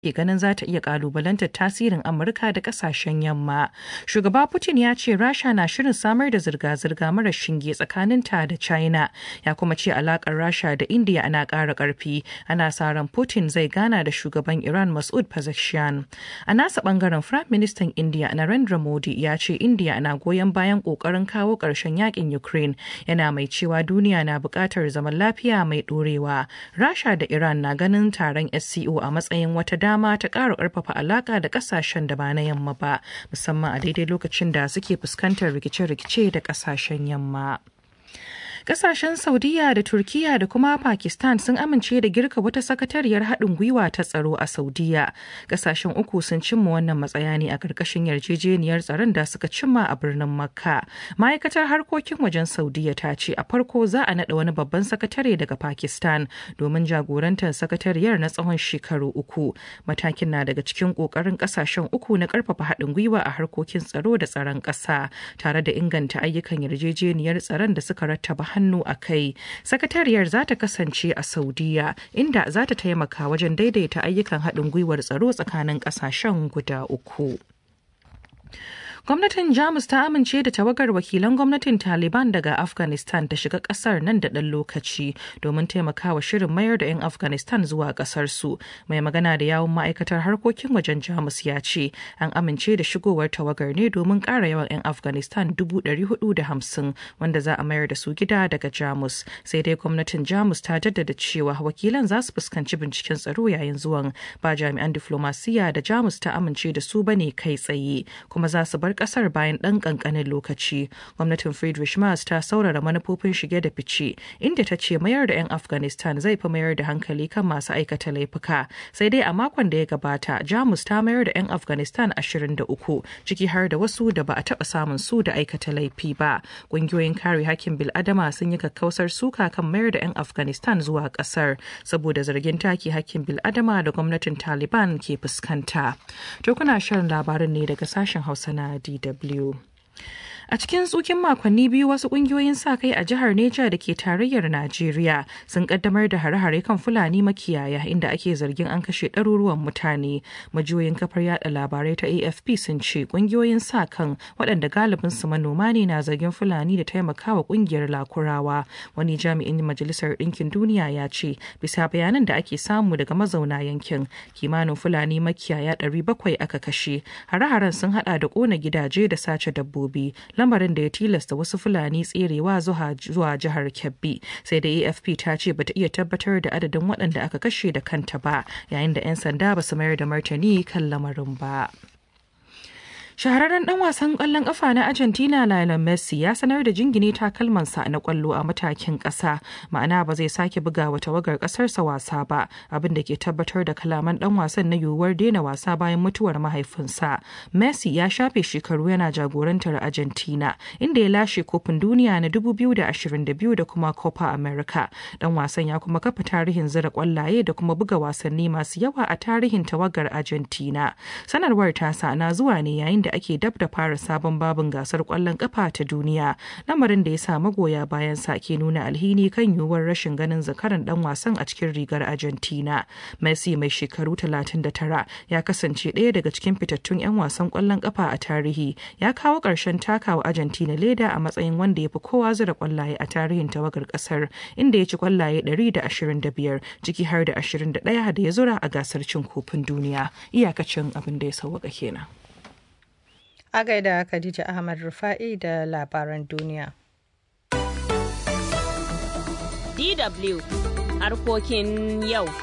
ke ganin za ta iya kalubalantar tasirin Amurka da kasashen yamma. Shugaba Putin ya ce Rasha na shirin samar da zirga-zirga mara shinge tsakaninta da China. Ya kuma ce alakar Rasha da India ana ƙara ƙarfi. Ana sa ran Putin zai gana da shugaban Iran Masud Pezeshkian. A nasa bangaren Firayim Ministan India Narendra Modi ya ce India na goyon bayan ƙoƙarin kawo ƙarshen yakin Ukraine. Yana mai cewa duniya na buƙatar zaman lafiya mai ɗorewa. Rasha da Iran na ganin taron SCO a matsayin wata dama dama ta ƙara ƙarfafa alaƙa da ƙasashen da ba na yamma ba musamman a daidai lokacin da suke fuskantar rikice-rikice da ƙasashen yamma. Kasashen Saudiya da Turkiya da kuma Pakistan sun amince da girka wata sakatariyar haɗin gwiwa ta tsaro a Saudiya. Kasashen uku sun cimma wannan matsaya ne a ƙarƙashin yarjejeniyar tsaron da suka cimma a birnin Makka. Ma'aikatar harkokin wajen Saudiya ta ce a farko za a naɗa wani babban sakatare daga Pakistan domin jagorantar sakatariyar na tsawon shekaru uku. Matakin na daga cikin ƙoƙarin ƙasashen uku na ƙarfafa haɗin gwiwa a harkokin tsaro da tsaron ƙasa tare da inganta ayyukan yarjejeniyar tsaron da suka rattaba hannu a kai sakatariyar za ta kasance a saudiya inda za ta taimaka wajen daidaita ayyukan haɗin gwiwar tsaro tsakanin ƙasashen guda uku Gwamnatin Jamus ta amince da tawagar wakilan gwamnatin Taliban daga Afghanistan ta shiga kasar nan da ɗan lokaci domin taimakawa shirin mayar da 'yan Afghanistan zuwa ƙasarsu. Mai magana da yawun ma'aikatar harkokin wajen Jamus ya ce an amince da shigowar tawagar ne domin ƙara yawan 'yan Afghanistan hamsin wanda za a mayar da su gida daga Jamus. Sai dai gwamnatin Jamus ta jaddada cewa wakilan za su fuskanci binciken tsaro yayin zuwan ba jami'an diflomasiyya da Jamus ta amince da su bane kai tsaye kuma za su bar bar kasar bayan ɗan ƙanƙanin lokaci. Gwamnatin Friedrich Merz ta saurara manufofin shige da fice, inda ta ce mayar da 'yan Afghanistan zai fi mayar da hankali kan masu aikata laifuka. Sai dai a makon da ya gabata, Jamus ta mayar da 'yan Afghanistan 23, ciki har da wasu da ba a taɓa samun su da aikata laifi ba. Ƙungiyoyin kare hakkin bil'adama sun yi kakkausar suka kan mayar da 'yan Afghanistan zuwa ƙasar, saboda zargin take hakkin bil'adama da gwamnatin Taliban ke fuskanta. To kuna shan labarin ne daga sashen Hausa na DW. A cikin tsukin makonni biyu wasu kungiyoyin sa kai a jihar Neja da ke tarayyar Najeriya sun kaddamar da hare-hare kan Fulani makiyaya inda ake zargin an kashe ɗaruruwan mutane. Majiyoyin kafar yada labarai ta AFP sun ce kungiyoyin sa kan waɗanda galibin su manoma ne na zargin Fulani da taimakawa kungiyar Lakurawa. Wani jami'in Majalisar Ɗinkin Duniya ya ce bisa bayanan da ake samu daga mazauna yankin kimanin Fulani makiyaya ɗari bakwai aka kashe. Hare-haren sun haɗa da ƙona gidaje da sace dabbobi. lamarin da ya tilasta wasu fulani tserewa zuwa jihar kebbi sai da afp ta ce bata iya tabbatar da adadin waɗanda aka kashe da kanta ba yayin da 'yan sanda ba su mayar da martani kan lamarin ba. shahararren dan wasan kwallon kafa na argentina lionel messi ya sanar da jingine takalmansa na kwallo a matakin kasa ma'ana ba zai sake buga wa tawagar kasarsa wasa ba abin da ke tabbatar da kalaman dan wasan na yiwuwar daina wasa bayan mutuwar mahaifinsa messi ya shafe shekaru yana jagorantar argentina inda ya lashe kofin duniya na 2022 da kuma copa america dan wasan ya kuma kafa tarihin zira kwallaye da kuma buga wasanni masu yawa a tarihin tawagar argentina sanarwar tasa na zuwa ne yayin da ake dab da fara sabon babin gasar kwallon kafa ta duniya lamarin da ya sa magoya bayan sa ke nuna alhini kan yiwuwar rashin ganin zakaran dan wasan a cikin rigar argentina messi mai shekaru 39 ya kasance ɗaya daga cikin fitattun 'yan wasan kwallon kafa a tarihi ya kawo ƙarshen takawa argentina leda a matsayin wanda ya fi kowa zura kwallaye a tarihin tawagar ƙasar inda ya ci kwallaye 125 ciki har da 21 da ya zura a gasar cin kofin duniya iyakacin abin da ya sauwaka kenan A gaida Khadija Ahmad Rufa'i da labaran duniya. DW harkokin yau.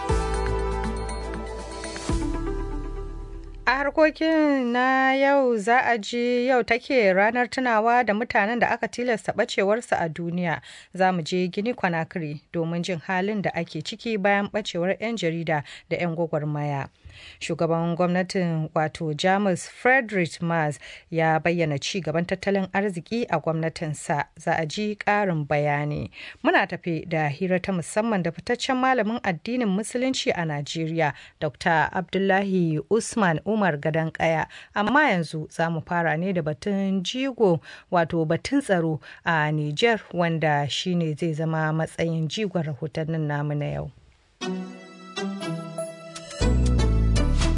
A harkokin na yau za a ji yau take ranar tunawa da mutanen da aka tilasta bacewarsu a duniya. Za mu je Gini Conakry domin jin halin da ake ciki bayan bacewar 'yan jarida da 'yan gwagwarmaya. Shugaban gwamnatin wato Jamus Friedrich Merz ya bayyana ci gaban tattalin arziki a gwamnatinsa za a ji ƙarin bayani. Muna tafi da hira ta musamman da fitaccen malamin addinin Musulunci a Najeriya, Dr. Abdullahi Usman Umar Gadan Kaya. Amma yanzu za mu fara ne da batun jigo wato batun tsaro a Niger wanda shine zai zama matsayin jigon rahotannin namu na yau.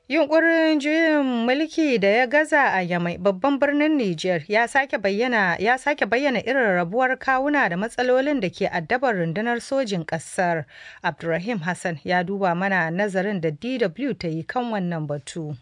Yunkurin juyin mulki da ya gaza a Yamai babban birnin Nijar ya sake bayyana ya sake bayyana irin rabuwar kawuna da matsalolin da ke addabar rundunar sojin ƙasar. Abdulrahim Hassan ya duba mana nazarin da DW ta yi kan wannan batu.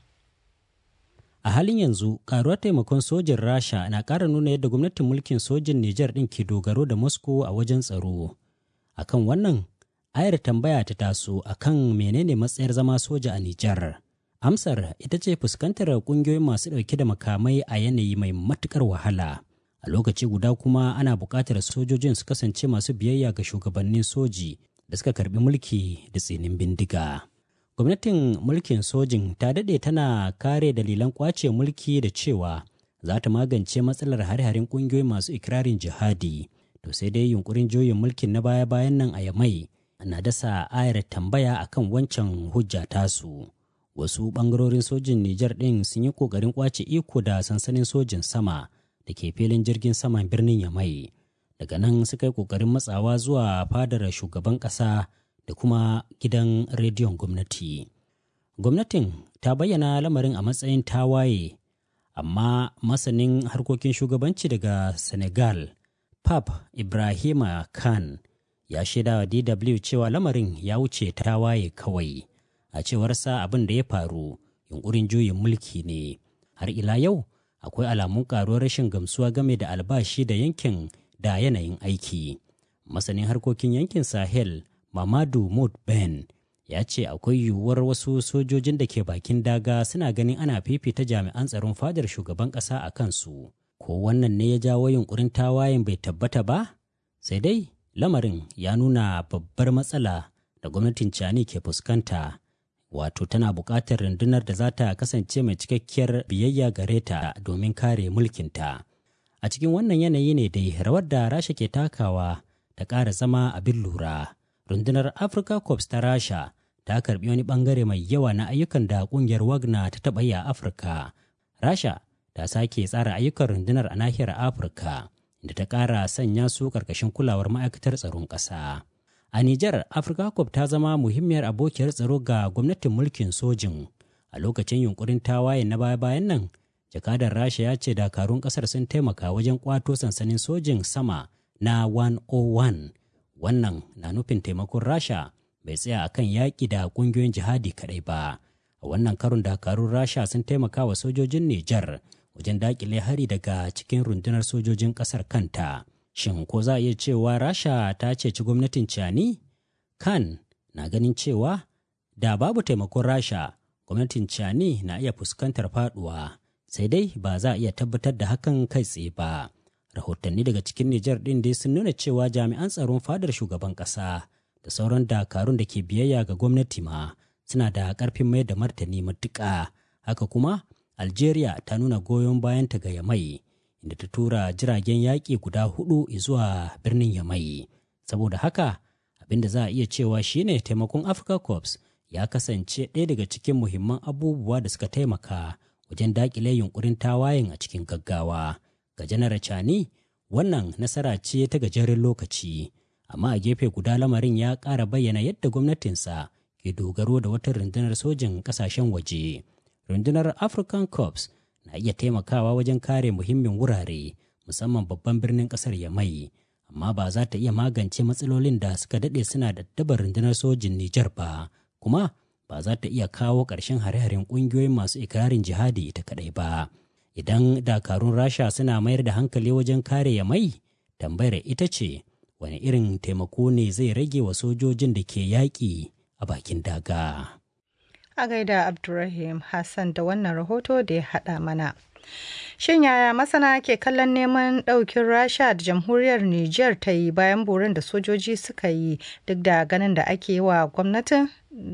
A halin yanzu, karuwar taimakon sojin Rasha na ƙara nuna yadda gwamnatin mulkin sojin Nijar ɗin ke dogaro da Moscow a wajen tsaro. Akan wannan, ayar tambaya ta taso akan menene matsayar zama soja a Nijar. Amsar ita ce fuskantar kungiyoyin masu ɗauke da makamai a yanayi mai matuƙar wahala. A lokaci guda kuma ana buƙatar sojojin su kasance masu biyayya ga shugabannin soji da suka karɓi mulki da tsinin bindiga. Gwamnatin mulkin sojin ta daɗe tana kare dalilan ƙwace mulki da cewa za ta magance matsalar hare-haren ƙungiyoyin masu ikirarin jihadi. To sai dai yunkurin juyin mulkin na baya-bayan nan a Yamai na dasa ayar tambaya akan wancan hujja tasu. wasu bangarorin sojin Nijar ɗin sun yi ƙoƙarin ƙwace iko da sansanin sojin sama da ke filin jirgin saman birnin Yamai. Daga nan suka yi ƙoƙarin matsawa zuwa fadar shugaban ƙasa da kuma gidan rediyon gwamnati. Gwamnatin ta bayyana lamarin a matsayin tawaye, amma masanin harkokin shugabanci daga Senegal, Pap Ibrahima Khan, ya shaidawa DW cewa lamarin ya wuce tawaye kawai. a cewarsa abin da ya faru yunkurin juyin mulki ne har ila yau akwai alamun karuwar rashin gamsuwa game da albashi da yankin da yanayin aiki masanin harkokin yankin sahel mamadu mud ben ya ce akwai yiwuwar wasu sojojin da ke bakin daga suna ganin ana fifita jami'an tsaron fadar shugaban ƙasa a kansu ko wannan ne ya jawo yunkurin tawayen bai tabbata ba sai dai lamarin ya nuna babbar matsala da gwamnatin cani ke fuskanta wato tana buƙatar rundunar da za ta kasance mai cikakkiyar biyayya gare ta domin kare mulkinta. A cikin wannan yanayi ne dai rawar da Rasha ke takawa ta ƙara zama abin lura. Rundunar Africa Corps ta Rasha ta karbi wani bangare mai yawa na ayyukan da ƙungiyar Wagner ta taɓa yi a Afirka. Rasha ta sake tsara ayyukan rundunar a nahiyar Afirka, inda ta ƙara sanya su ƙarƙashin kulawar ma'aikatar tsaron ƙasa. A Nijar, Africa Cup ta zama muhimmiyar abokiyar tsaro ga gwamnatin mulkin sojin. A lokacin yunkurin tawaye na baya-bayan nan, jakadar Rasha ya ce dakarun kasar sun taimaka wajen kwato sansanin sojin sama na 101. Wannan na nufin taimakon Rasha bai tsaya akan yaƙi da ƙungiyoyin jihadi kaɗai ba. A wannan karon dakarun Rasha sun taimaka wa sojojin Nijar wajen daƙile hari daga cikin rundunar sojojin ƙasar kanta. Shin ko za a iya cewa Rasha ta ceci gwamnatin Cani? Kan na ganin cewa da babu taimakon Rasha, gwamnatin Cani na iya fuskantar faduwa, sai dai ba za a iya tabbatar da hakan kai tsaye ba. Rahotanni daga cikin Nijar ɗin dai sun nuna cewa jami'an tsaron fadar shugaban ƙasa da sauran dakarun da ke biyayya ga gwamnati ma suna da ƙarfin mai da martani matuƙa. Haka kuma, Algeria ta nuna goyon bayanta ga Yamai. inda ta tura jiragen yaƙi guda hudu zuwa birnin Yamai. Saboda haka, abin da za a iya cewa shine taimakon Africa Corps ya kasance ɗaya daga cikin muhimman abubuwa da suka taimaka wajen daƙile yunkurin tawayen a cikin gaggawa. Ga janar Chani, wannan nasara ce ta gajeren lokaci, amma a gefe guda lamarin ya ƙara bayyana yadda gwamnatinsa ke dogaro da wata rundunar sojin ƙasashen waje. Rundunar African Corps na iya taimakawa wajen kare muhimmin wurare musamman babban birnin kasar yamai amma ba za ta iya magance matsalolin da suka daɗe suna da dabar rundunar sojin Nijar ba kuma ba za ta iya kawo ƙarshen hare-haren ƙungiyoyin masu ikirarin jihadi ita kaɗai ba idan dakarun rasha suna mayar da hankali wajen kare yamai tambayar ita ce wani irin taimako ne zai rage wa sojojin da ke yaƙi a bakin daga. a gaida Abdulrahim Hassan da wannan rahoto da ya haɗa mana. Shin yaya masana ke kallon neman ɗaukin Rasha da jamhuriyar Nijar ta yi bayan borin da sojoji suka yi duk da ganin da ake wa gwamnatin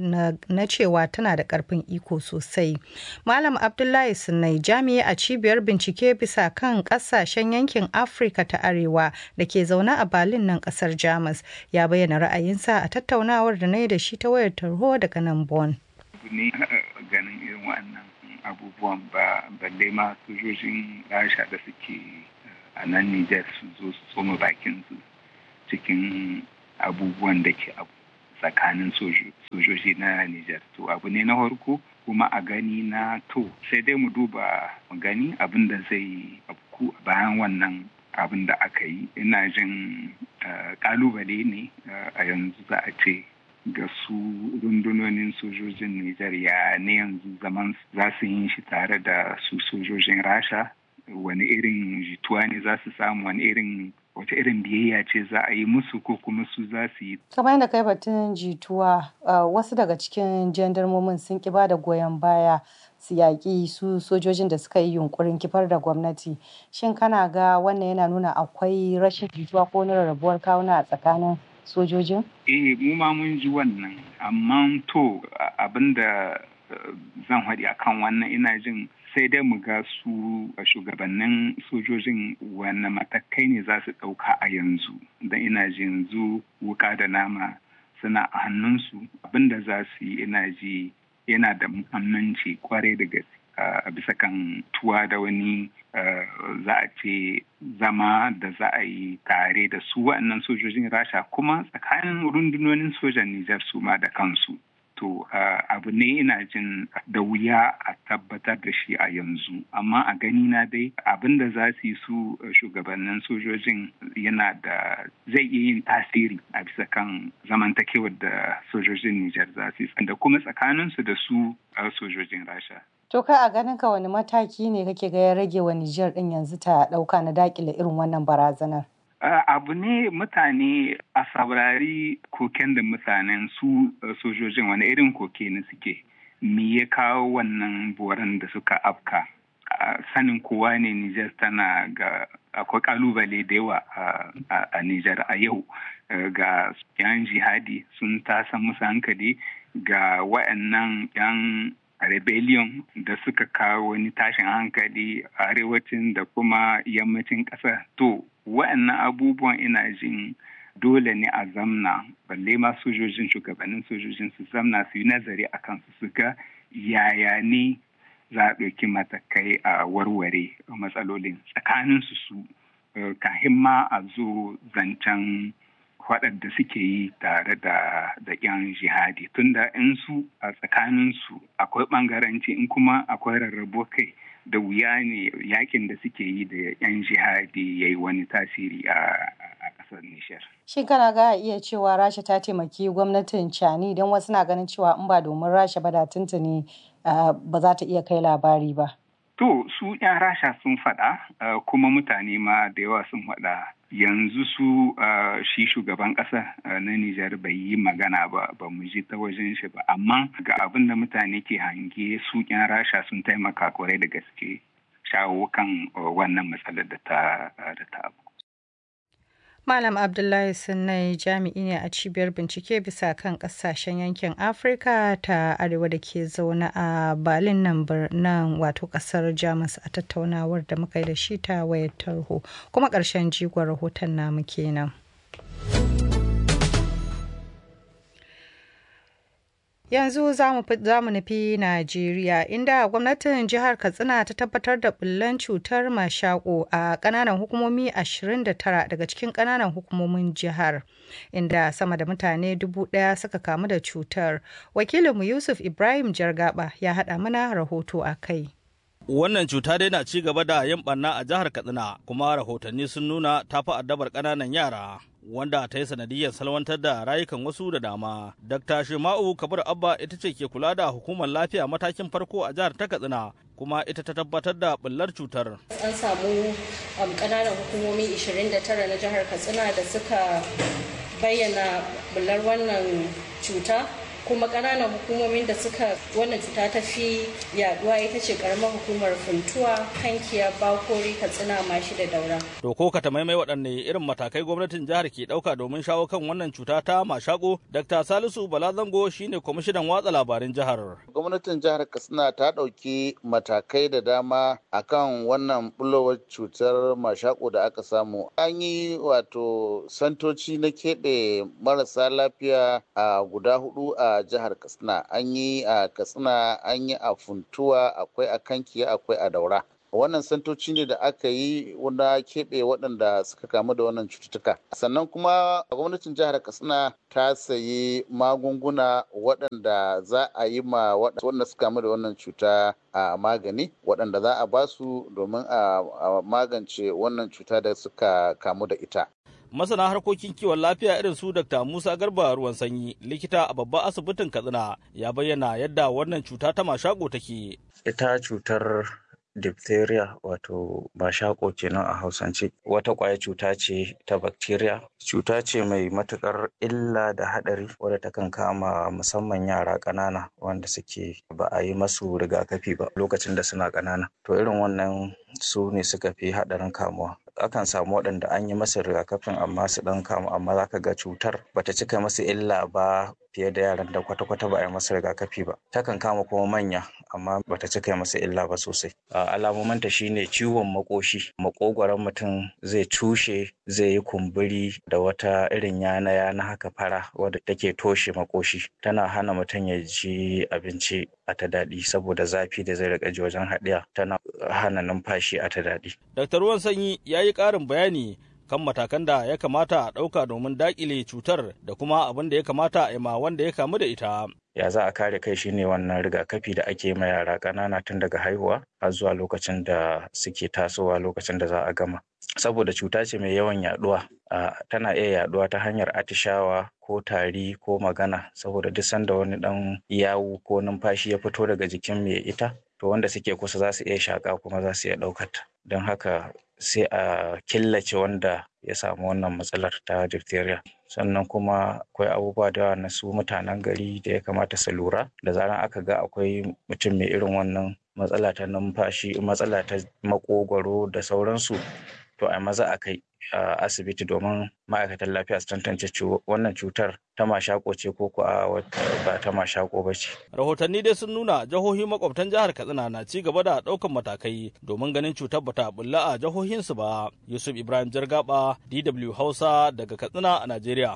na cewa tana da ƙarfin iko sosai. Malam Abdullahi Sunnai jami'i a cibiyar bincike bisa kan ƙasashen yankin Afirka ta Arewa da ke zaune a Berlin nan ƙasar Jamus ya bayyana ra'ayinsa a tattaunawar da na yi da shi ta wayar tarho daga nan Bonn. ne ganin irin wannan abubuwan ba balle ma sojojin rasha da suke a nan Nijar su zo su tsoma bakin su cikin abubuwan da ke abu tsakanin sojoji na Nijar. To abu ne na farko kuma a gani na to sai dai mu duba mu gani abin da zai afku bayan wannan abin da aka yi ina jin kalubale ne a yanzu za a ce ga su rundunonin sojojin Nijar ya ne yanzu zaman za su yi shi tare da su sojojin Rasha wani irin jituwa ne za su samu wani irin wace irin biyayya ce za a yi musu ko kuma su za su yi. kamar yadda kai batun jituwa wasu daga cikin jandarmomin sun ki ba da goyon baya su yaƙi su sojojin da suka yi yunkurin kifar da gwamnati shin kana ga wannan yana nuna akwai rashin jituwa ko na rarrabuwar kawuna a tsakanin sojojin? eh mu ma mun ji wannan amma to abinda zan haɗi akan wannan ina jin sai dai mu ga su shugabannin sojojin wanne matakai ne za su ɗauka a yanzu don ina ji yanzu wuka da nama suna a hannunsu abinda za su yi ina ji yana da muhimmanci kwarai da gaske a bisa kan tuwa da wani za a ce zama da za a yi tare da su waɗannan sojojin rasha kuma tsakanin rundunonin sojan nijar su ma da kansu to abu ne ina jin da wuya a tabbatar da shi a yanzu amma a gani na dai abin da za su yi su shugabannin sojojin yana da zai iya yin tasiri a bisa kan zamantakewar da sojojin Nijar za su yi da kuma tsakaninsu da su sojojin Rasha. To kai a ganin ka wani mataki ne kake ga ya rage wa Nijar din yanzu ta dauka na dakile irin wannan barazanar? Uh, abu ne mutane a saurari koken da mutanen su uh, sojojin wani irin koke ne suke me ya kawo wannan boran da suka afka uh, sanin kowa ne Nijar tana ga akwai kalubale da yawa a Nijar a yau ga yan jihadi sun tasa musu hankali ga wa'annan yan rebellion da suka kawo wani tashin hankali a arewacin da kuma yammacin ƙasa to wa'annan abubuwan ina jin dole ne a zamna balle ma sojojin shugabannin sojojin su zamna su yi nazari a kansu su ga yaya ne za a ɗauki matakai a warware matsalolin tsakanin su su kahin ma a zo zancen waɗanda suke yi tare da da yan jihadi tunda in su a tsakanin su akwai ɓangaranci in kuma akwai rarrabo kai da wuya ne yakin da suke yi da yan jihadi ya yi wani tasiri a ƙasar Nishar. Shin kana ga iya cewa Rasha ta taimaki gwamnatin Cani don wasu na ganin cewa in ba domin Rasha ba da tuntuni ba za ta iya kai labari ba. To su 'yan Rasha sun faɗa kuma mutane ma da yawa sun faɗa yanzu su shi shugaban ƙasa na Nijar bai yi magana ba ba mu ji ta wajen shi ba amma ga abin da mutane ke hange su 'yan Rasha sun taimaka kwarai da gaske shawo kan wannan matsalar da ta abu. Malam Abdullahi Sunnai jami'i ne a cibiyar bincike bisa kan kasashen yankin Afirka ta arewa da ke zaune a Berlin nan nan wato kasar Jamus a tattaunawar da muka yi da shi ta wayar tarho kuma ƙarshen jigon rahoton namu kenan. Yanzu za mu nufi Najeriya inda gwamnatin jihar Katsina ta tabbatar da bullan cutar mashako a ƙananan hukumomi 29 daga cikin ƙananan hukumomin jihar inda sama da mutane dubu ɗaya suka kamu da cutar. Wakilinmu Yusuf Ibrahim Jargaba ya haɗa mana rahoto a kai. Wannan cuta dai na ci gaba da yin ɓanna a jihar Katsina kuma rahotanni sun nuna ta fi addabar ƙananan yara. wanda ta yi sanadiyar salwantar da rayukan wasu da dama. Dr. Shema'u Kabir Abba ita ce ke kula da hukumar lafiya matakin farko a jihar ta Katsina kuma ita ta tabbatar da bullar cutar. An samu ƙananan hukumomi 29 na jihar Katsina da suka bayyana bullar wannan cuta kuma ƙananan hukumomin da suka wannan cuta ta fi yaduwa ita ce karamar hukumar funtuwa kankiya bakori katsina mashi da daura to ko ka maimai waɗanne irin matakai gwamnatin jihar ke ɗauka domin shawo kan wannan cuta ta mashako dr salisu balazango shine kwamishinan watsa labarin jihar gwamnatin jihar katsina ta ɗauki matakai da dama akan wannan bulowar cutar mashako da aka samu an yi wato santoci na keɓe marasa lafiya a guda hudu a jihar katsina an yi a katsina an yi a funtuwa akwai a kankiya akwai a daura wannan santoci ne da aka yi wanda keɓe waɗanda suka kamu da wannan cututtuka sannan kuma gwamnatin jihar katsina ta sayi magunguna waɗanda za a yi ma waɗanda suka kamu da wannan cuta a magani waɗanda za a ba su domin a magance wannan cuta da suka kamu da ita masana harkokin kiwon lafiya irin su Dr. Musa Garba ruwan sanyi likita a babban asibitin Katsina ya bayyana yadda wannan cuta ta mashako take. Ita cutar diphtheria wato mashako kenan a hausance wata ƙwaya cuta ce ta bacteria cuta ce mai matukar illa da haɗari wadda takan kama musamman yara ƙanana wanda suke ba a yi masu rigakafi ba lokacin da suna ƙanana to irin wannan su ne suka fi haɗarin kamuwa akan samu waɗanda an yi masa rigakafin amma su ɗan kamu amma za ka ga cutar bata cika masu illa ba fiye da yaran da kwata-kwata ba a yi masa rigakafi ba takan kama kuma manya amma bata cika masa illa ba sosai alamominta shine ciwon makoshi makogwaron mutum zai cushe zai yi kumburi da wata irin yana yana haka fara wadda take toshe makoshi tana hana mutum ya ji abinci a ta daɗi saboda zafi da zai rika ji wajen haɗiya tana hana numfashi a ta daɗi. Dr. Ruwan Sanyi ya yi ƙarin bayani kan matakan da ya kamata a ɗauka domin daƙile cutar da kuma abin da ya kamata a ma wanda ya kamu da ita. Ya za a kare kai shine wannan rigakafi da ake ma yara ƙanana tun daga haihuwa har zuwa lokacin da suke tasowa lokacin da za a gama. Saboda cuta ce mai yawan yaduwa, tana iya yaduwa ta hanyar atishawa ko tari ko magana saboda duk sanda wani ɗan yawu ko numfashi ya fito daga jikin mai ita to wanda suke kusa za su iya shaƙa kuma za su iya ɗaukata. Don haka sai a killace wanda ya samu wannan matsalar ta diphtheria sannan kuma akwai abubuwa da yawa na su mutanen gari da ya kamata su lura da zaran aka ga akwai mutum mai irin wannan matsala ta numfashi matsala ta makogwaro da sauransu to a maza a kai asibiti domin ma'aikatan lafiya su tantance wannan cutar ta mashako ce ko ko ba ta mashako ba ce. Rahotanni dai sun nuna jihohi makwabtan jihar Katsina na ci gaba da ɗaukan matakai domin ganin cutar bata bulla a jihohinsu ba. Yusuf Ibrahim Jargaba, DW Hausa daga Katsina a Najeriya.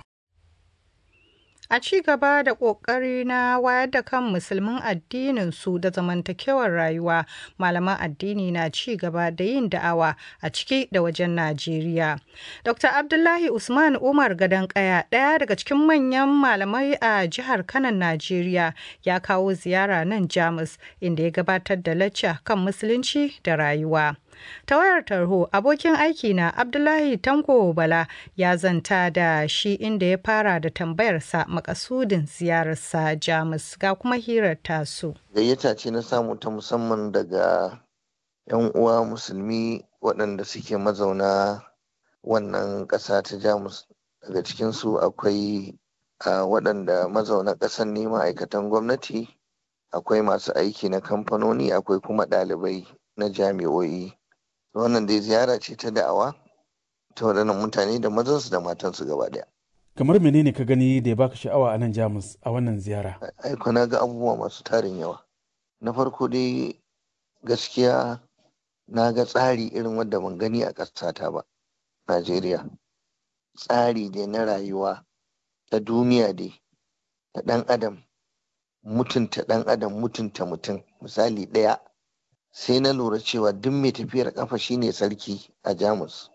A ci gaba da ƙoƙari na wayar da kan musulmin addinin su da zamantakewar rayuwa, malaman addini na ci gaba da yin da'awa a ciki da wajen Najeriya. Dr. Abdullahi Usman Umar Gadon Kaya, ɗaya daga cikin manyan malamai a jihar Kanan Najeriya, ya kawo ziyara nan Jamus, inda ya gabatar da lacca kan musulunci da rayuwa. ta wayar tarho abokin aiki na abdullahi tanko bala ya zanta da shi inda ya fara da tambayarsa makasudin ziyararsa jamus ga kuma hirar tasu gayyata ce na samu ta musamman daga 'yan uwa musulmi waɗanda suke mazauna wannan ƙasa ta jamus daga cikinsu akwai waɗanda mazauna ƙasar ne ma'aikatan gwamnati akwai masu aiki na kamfanoni akwai kuma ɗalibai na jami'o'i wannan dai ziyara ce ta da'awa ta waɗannan mutane da mazansu da matansu gaba ɗaya. kamar menene ka gani da ya baka sha'awa a nan jamus a wannan ziyara aiko na ga abubuwa masu tarin yawa na farko dai gaskiya na ga tsari irin wanda ban gani a ƙasata ba najeriya tsari dai na rayuwa ta duniya dai ta ɗan adam mutunta ɗan adam mutunta mutum misali ɗaya sai na lura cewa duk mai tafiyar kafa shine sarki a jamus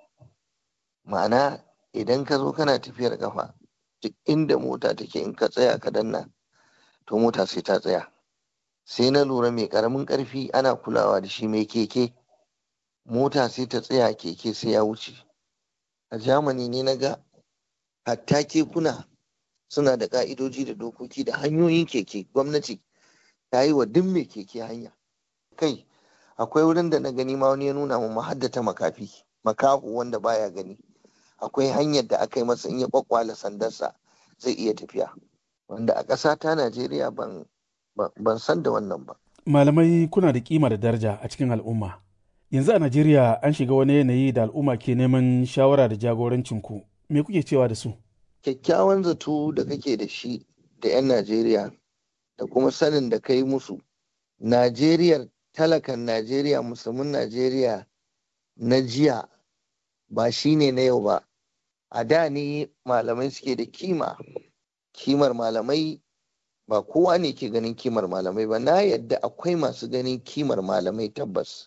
ma'ana idan ka zo kana tafiyar kafa duk inda mota take in ka tsaya ka danna to mota sai ta tsaya sai na lura mai karamin karfi ana kulawa da shi mai keke mota sai ta tsaya keke sai ya wuce a jamani ne na ga hatta kekuna suna da ka'idoji da dokoki da hanyoyin keke gwamnati ta yi wa duk mai keke hanya kai akwai wurin da na gani ma wani ya nuna mu mahaddata makafi makahu wanda baya gani akwai hanyar da aka yi masa in ya kwakwala sandarsa zai iya tafiya wanda a ƙasa ta najeriya ban ban san da wannan ba malamai kuna da kima da daraja a cikin al'umma yanzu a najeriya an shiga wani yanayi da al'umma ke neman shawara da jagorancin ku me kuke cewa da su kyakkyawan zato da kake da shi da 'yan najeriya da kuma sanin da kai musu najeriya talakan Najeriya musulmin Najeriya na jiya ba shi ne na yau ba a da ne malamai suke da kima kimar malamai ba kowa ne ke ganin kimar malamai ba na yadda akwai masu ganin kimar malamai tabbas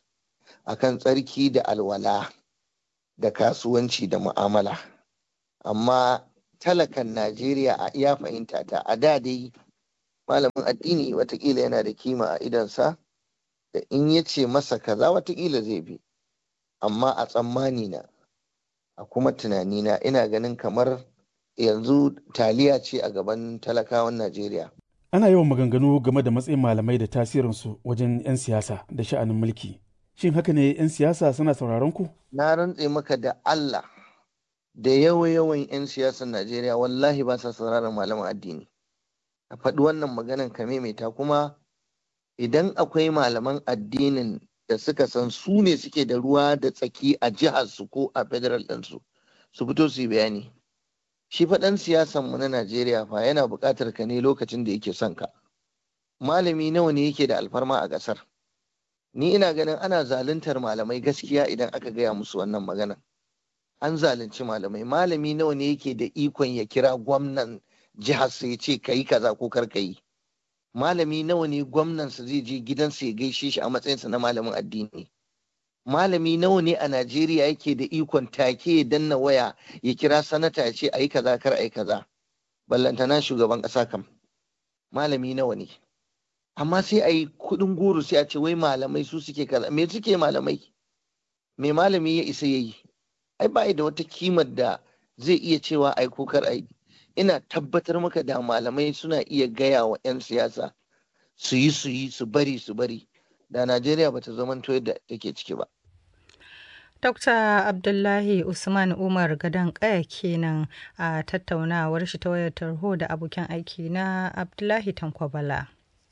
akan tsarki da alwala da kasuwanci da mu'amala amma talakan najeriya a iya fahimta ta a da dai malamin addini watakila yana da kima a idonsa da in ya ce masa kaza watakila zai bi amma a tsammani na a kuma tunanina ina ganin kamar yanzu taliya ce a gaban talakawan najeriya ana yawan maganganu game da matsayin malamai da tasirinsu wajen 'yan siyasa da sha'anin mulki shin haka ne 'yan siyasa suna sauraron ku na rantse maka da allah da yawa-yawan 'yan siyasar najeriya wallahi ba sa sauraron malaman addini a faɗi wannan maganan ka maimaita kuma idan akwai malaman addinin da suka san su ne suke da ruwa da tsaki a jihar su ko a federal ɗinsu su fito su yi bayani shi faɗan siyasan mu na Najeriya fa yana buƙatar ka ne lokacin da yake son ka malami nawa ne yake da alfarma a ƙasar ni ina ganin ana zaluntar malamai gaskiya idan aka gaya musu wannan magana an zalunci malamai malami nawa ne yake da ikon ya kira gwamnan jihar sa ya ce ka yi kaza ko kar ka yi malami nawa ne gwamnansa zai je gidansa ya gaishe shi a matsayinsa na malamin addini malami nawa ne a najeriya yake da ikon take ya danna waya ya kira sanata ya ce a yi kaza kar a yi kaza ballantana shugaban ƙasa kam malami nawa ne amma sai a yi kuɗin goro sai a ce wai malamai su suke kaza me suke malamai me malami ya isa ya yi ai ba da wata kimar da zai iya cewa ai ko kar ai ina tabbatar maka da malamai suna iya gaya wa 'yan siyasa su yi su yi su bari su bari da najeriya ba ta zamanto yadda take ciki ba Dr. Abdullahi Usman Umar Gadon Kaya kenan a tattaunawar shi ta wayar tarho da abokin aiki na Abdullahi Tankwabala.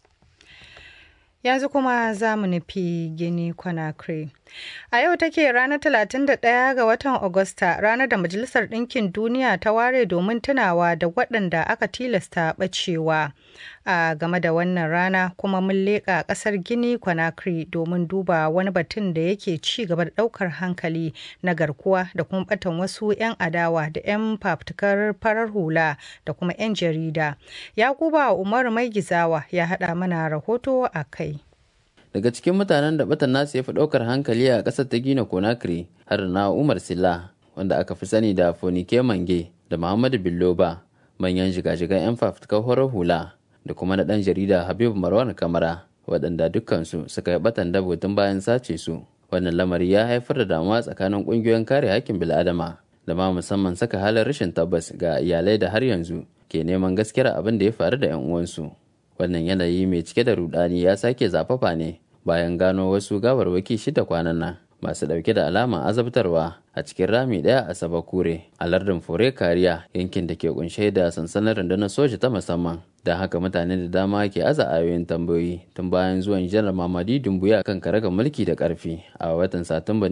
yanzu kuma za mu nufi gini conakry a yau take ranar 31 ga watan agusta ranar da majalisar ɗinkin duniya ta ware domin tunawa da waɗanda aka tilasta ɓacewa a game da wannan rana kuma mun leƙa ƙasar gini conakry domin duba wani batun da yake ci gaba da ɗaukar hankali na garkuwa da kuma ɓatan wasu 'yan adawa da 'yan fafutukar farar hula da kuma 'yan jarida yakuba umar mai gizawa ya haɗa mana rahoto a kai daga cikin mutanen da batan nasu ya fi ɗaukar hankali a ƙasar ta gina conakry har na umar silla wanda aka fi sani da fonike mange da muhammadu billoba manyan shiga-shigan 'yan fafutukar horar hula da kuma na ɗan jarida habibu marwan kamara waɗanda dukkansu suka yi batan dabo tun bayan sace su wannan lamari ya haifar da damuwa tsakanin ƙungiyoyin kare hakkin bil'adama da ma musamman saka halin rashin tabbas ga iyalai da har yanzu ke neman gaskiyar abin da ya faru da 'yan uwansu wannan yanayi mai cike da rudani ya sake zafafa ne bayan gano wasu gawarwaki shida kwanan nan masu dauke da alama azabtarwa a cikin rami daya a sabakure a lardin fure kariya yankin da ke kunshe da sansanin rundunar soja ta musamman don haka mutane da dama ke aza ayoyin tambayoyi tun bayan zuwan janar mamadi dumbuya kan karagar mulki da karfi a watan satumban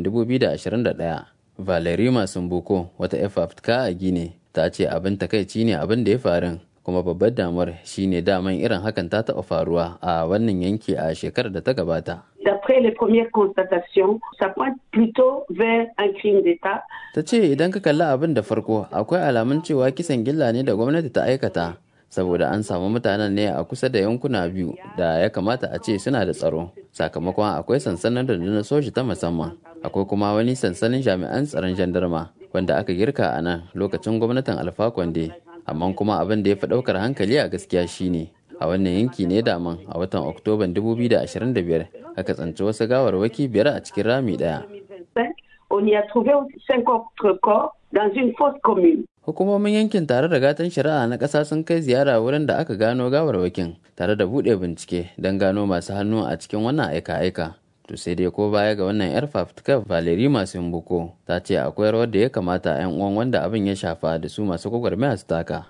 2021 valerima sumbuko wata fafutuka a gine ta ce abin takaici ne abin da ya faru kuma babbar damuwar shine daman irin hakan ta taɓa faruwa a wannan yanki a shekarar da ta gabata. D'après les premières constatations, ça pointe plutôt vers un crime d'État. Ta ce idan ka kalli abin da farko akwai alamun cewa kisan gilla ne da gwamnati ta aikata saboda an samu mutanen ne a kusa da yankuna biyu da ya kamata a ce suna da tsaro sakamakon akwai sansanin rundunar soji ta musamman akwai kuma wani sansanin jami'an tsaron jandarma wanda aka girka a nan lokacin gwamnatin alfa kwande amma kuma abin da ya fi ɗaukar hankali a gaskiya shine a wannan yanki ne daman a watan oktoban 2025 aka tsanci wasu gawarwaki biyar a cikin rami ɗaya. Hukumomin yankin tare da gatan shari'a na ƙasa sun kai ziyara wurin da aka gano gawarwakin tare da buɗe bincike don gano masu hannu a cikin wannan aika-aika. to sai dai ko baya ga wannan yar fafutukar valeri masu buko ta ce akwai rawar da ya kamata yan uwan wanda abin ya shafa da su masu gwagwarmaya su taka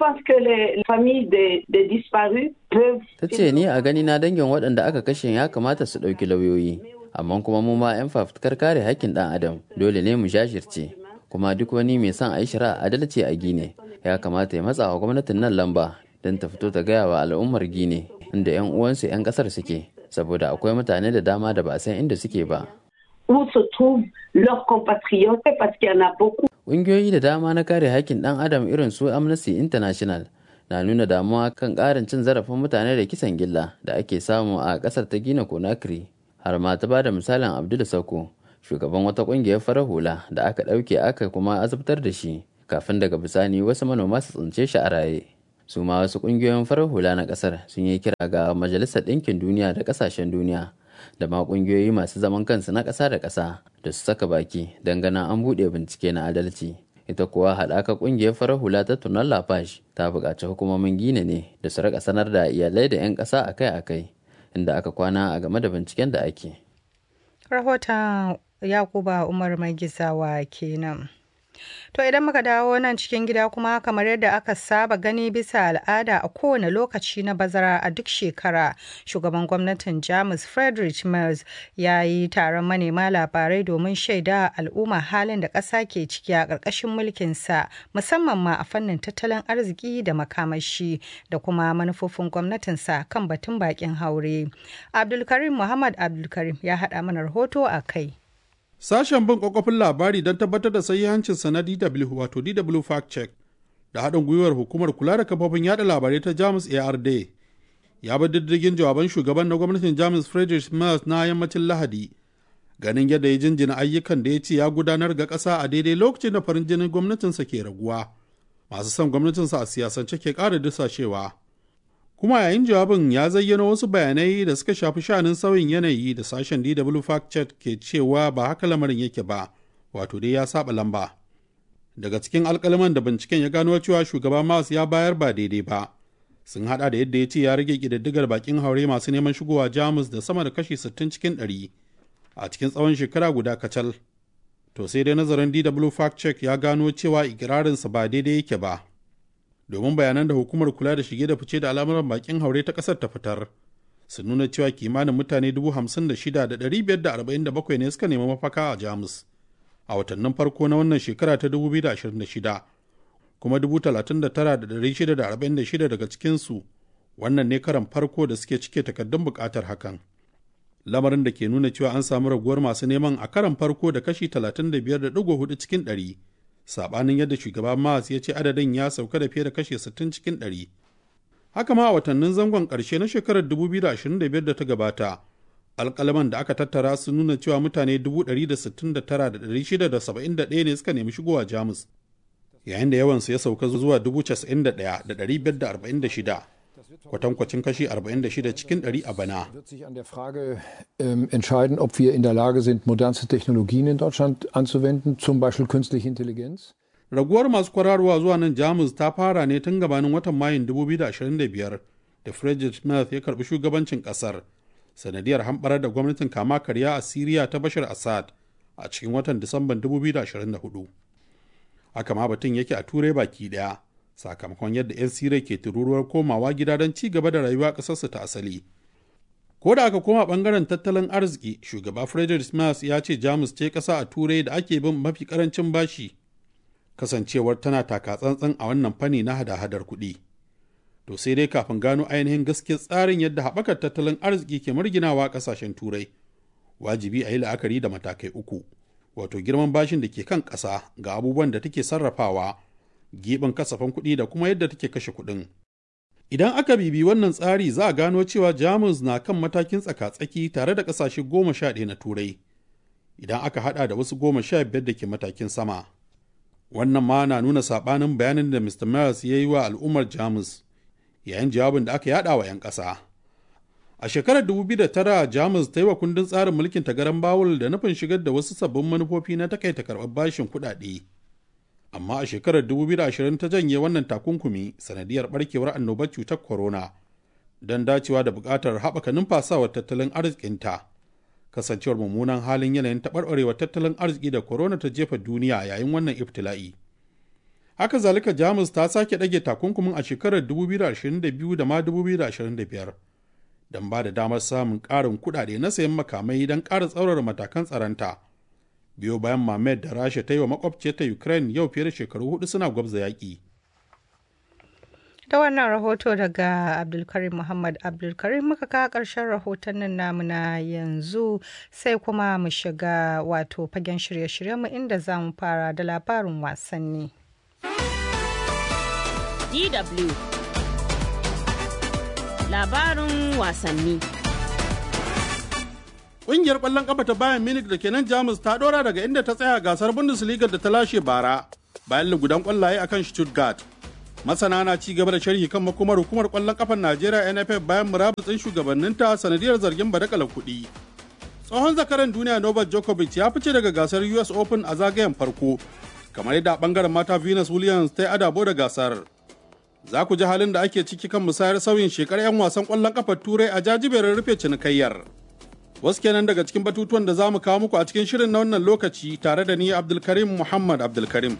ta ce ni a gani na dangin waɗanda aka kashe ya kamata su ɗauki lauyoyi amma kuma mu ma yan fafutukar kare haƙƙin ɗan adam dole ne mu jashirce kuma duk wani mai son a yi shari'a adalci a gine ya kamata ya matsa wa gwamnatin nan lamba don ta fito ta gaya wa al'ummar gine inda yan uwansu yan ƙasar suke saboda akwai mutane da dama da ba a san inda suke ba. Ƙungiyoyi da dama na kare haƙƙin ɗan adam irin su Amnesty International na nuna damuwa kan ƙarin cin zarafin mutane da kisan gilla da ake samu a ƙasar ta Gina Conakry. har ma ta ba da misalin abdul sako shugaban wata kungiyar farar hula da aka ɗauke aka kuma azabtar da shi kafin daga bisani wasu manoma su tsince shi a raye su ma wasu kungiyoyin farar hula na kasar sun yi kira ga majalisar ɗinkin duniya da ƙasashen duniya da ma kungiyoyi masu zaman kansu na ƙasa da ƙasa da su saka baki don ganin an buɗe bincike na adalci ita kuwa haɗaka ƙungiyar farar hula ta tunan lafash ta buƙaci hukumomin gina ne da su rika sanar da iyalai da 'yan ƙasa akai-akai inda aka kwana a game da binciken da ake rahoton yakuba umar mai gizawa kenan To idan muka dawo nan cikin gida kuma kamar yadda aka saba gani bisa al'ada a kowane lokaci na bazara a duk shekara shugaban gwamnatin Jamus Friedrich Merz ya yi taron manema labarai domin shaida al'umma halin da ƙasa ke ciki a ƙarƙashin mulkinsa musamman ma a fannin tattalin arziki da makamashi da kuma manufofin gwamnatinsa kan batun bakin haure. Abdulkarim Muhammad Abdulkarim ya haɗa mana rahoto a kai. Sashen bin kwakwafin labari don tabbatar da sahihancinsa na DW wato DW Fact Check da haɗin gwiwar hukumar kula da kafofin yada labarai ta Jamus ARD ya bi diddigin jawaban shugaban na gwamnatin Jamus Friedrich Merz na yammacin Lahadi ganin yadda ya jinjina ayyukan da ya ce ya gudanar ga ƙasa a daidai lokacin da farin jinin gwamnatinsa ke raguwa masu son gwamnatinsa a siyasance ke ƙara dusashewa. kuma yayin jawabin ya zayyana wasu bayanai da suka shafi sha'anin sauyin yanayi da sashen DW Fact Check ke cewa ba haka lamarin yake ba, wato dai ya saba lamba. Daga cikin alkalaman da binciken ya gano cewa shugaba Mas ya bayar ba daidai ba, sun hada da yadda ya ce ya rage ƙididdigar bakin haure masu neman shigowa Jamus da sama da kashi 60 cikin 100 a cikin tsawon shekara guda kacal. To sai dai nazarin DW Fact Check ya gano cewa ikirarinsa ba daidai yake ba. domin bayanan da hukumar kula da shige da fice da al'amuran bakin haure ta kasar ta fitar sun nuna cewa kimanin mutane 56,547 ne suka nemi mafaka a jamus a watannin farko na wannan shekara ta 2026 kuma 39,646 daga cikinsu wannan ne karan farko da suke cike takardun bukatar hakan lamarin da ke nuna cewa an samu raguwar masu neman a karan farko da kashi 35.4 cikin 100 sabanin yadda shugaba Mas ya ce adadin ya sauka da fiye da kashe 60 cikin 100. Haka ma a watannin zangon ƙarshe na shekarar 2025 da ta gabata, alƙalaman da aka tattara sun nuna cewa mutane 169,671 ne suka nemi shigowa Jamus, yayin da yawansu ya sauka zuwa 91,546. kwatankwacin kashi 46 cikin 100 a bana. wird sich an der Frage ähm, entscheiden, ob wir in der Lage sind, modernste Technologien in Deutschland anzuwenden, zum Beispiel künstliche Intelligenz. Raguwar masu kwararwa zuwa nan Jamus ta fara ne tun gabanin watan Mayun 2025 da Friedrich Merz ya karbi shugabancin kasar sanadiyar hamɓarar da gwamnatin kama karya a Siriya ta Bashar Assad a cikin watan Disamban 2024. Haka ma batun yake a Turai baki ɗaya. sakamakon yadda 'yan sirai ke tururuwar komawa gida don ci gaba da rayuwa ƙasarsu ta asali. Ko da aka koma ɓangaren tattalin arziki, shugaba Friedrich Merz ya ce Jamus ce ƙasa a Turai da ake bin mafi ƙarancin bashi, kasancewar tana taka tsantsan a wannan fanni na hada-hadar kuɗi. To sai dai kafin gano ainihin gaskiyar tsarin yadda haɓakar tattalin arziki ke marginawa ƙasashen Turai, wajibi a yi la'akari da matakai uku, wato girman bashin da ke kan ƙasa ga abubuwan da take sarrafawa giɓin kasafin kuɗi da kuma yadda take kashe kuɗin. Idan aka bibi wannan tsari za a gano cewa Jamus na kan matakin tsaka-tsaki tare da ƙasashe goma sha ɗaya na Turai, idan aka haɗa da wasu goma sha biyar da ke matakin sama. Wannan ma na nuna saɓanin bayanin da Mr. Merz ya yi wa al'ummar Jamus yayin jawabin da aka yaɗa wa 'yan ƙasa. A shekarar 2009 Jamus ta yi wa kundin tsarin mulkin tagaran Bawul da nufin shigar da wasu sabbin manufofi na takaita karɓar bashin kuɗaɗe. amma a shekarar 2020 ta janye wannan takunkumi sanadiyar barkewar annobar cutar corona don dacewa da buƙatar haɓaka numfasawar tattalin arzikinta kasancewar mummunan halin yanayin taɓarɓarewar tattalin arziki da corona ta jefa duniya yayin wannan iftila'i haka zalika jamus ta sake ɗage takunkumin a shekarar 2022 da ma 2025 don ba da damar samun ƙarin kuɗaɗe na sayan makamai don ƙara tsaurara matakan tsaronta biyo bayan mamayar da rasha ta yi wa makwabciyarta ukraine yau fiye da shekaru hudu suna gwabza yaƙi da wannan rahoto daga abdulkarim muhammad abdulkarim muka kawo ƙarshen rahotannin namu na yanzu sai kuma mu shiga wato fagen shirye-shiryenmu inda za mu fara da labarin wasanni DW labarin wasanni Ƙungiyar ƙwallon ƙafa ta Bayern Munich da ke nan Jamus ta ɗora daga inda ta tsaya gasar Bundesliga da ta lashe bara bayan lugudan ƙwallaye akan Stuttgart. Masana na ci gaba da sharhi kan makomar hukumar ƙwallon ƙafar Najeriya NFF bayan murabutsin shugabanninta sanadiyar zargin badakalar kuɗi. Tsohon zakaran duniya Novak Djokovic ya fice daga gasar US Open a zagayen farko, kamar yadda bangaren mata Venus Williams ta yi adabo da gasar. Za ku ji halin da ake ciki kan musayar sauyin shekar 'yan wasan ƙwallon ƙafar Turai a jajiberin rufe cinikayyar. Wasu kenan daga cikin batutuwan da za mu kawo muku a cikin shirin na wannan lokaci tare da ni Abdulkarim Muhammad Abdulkarim.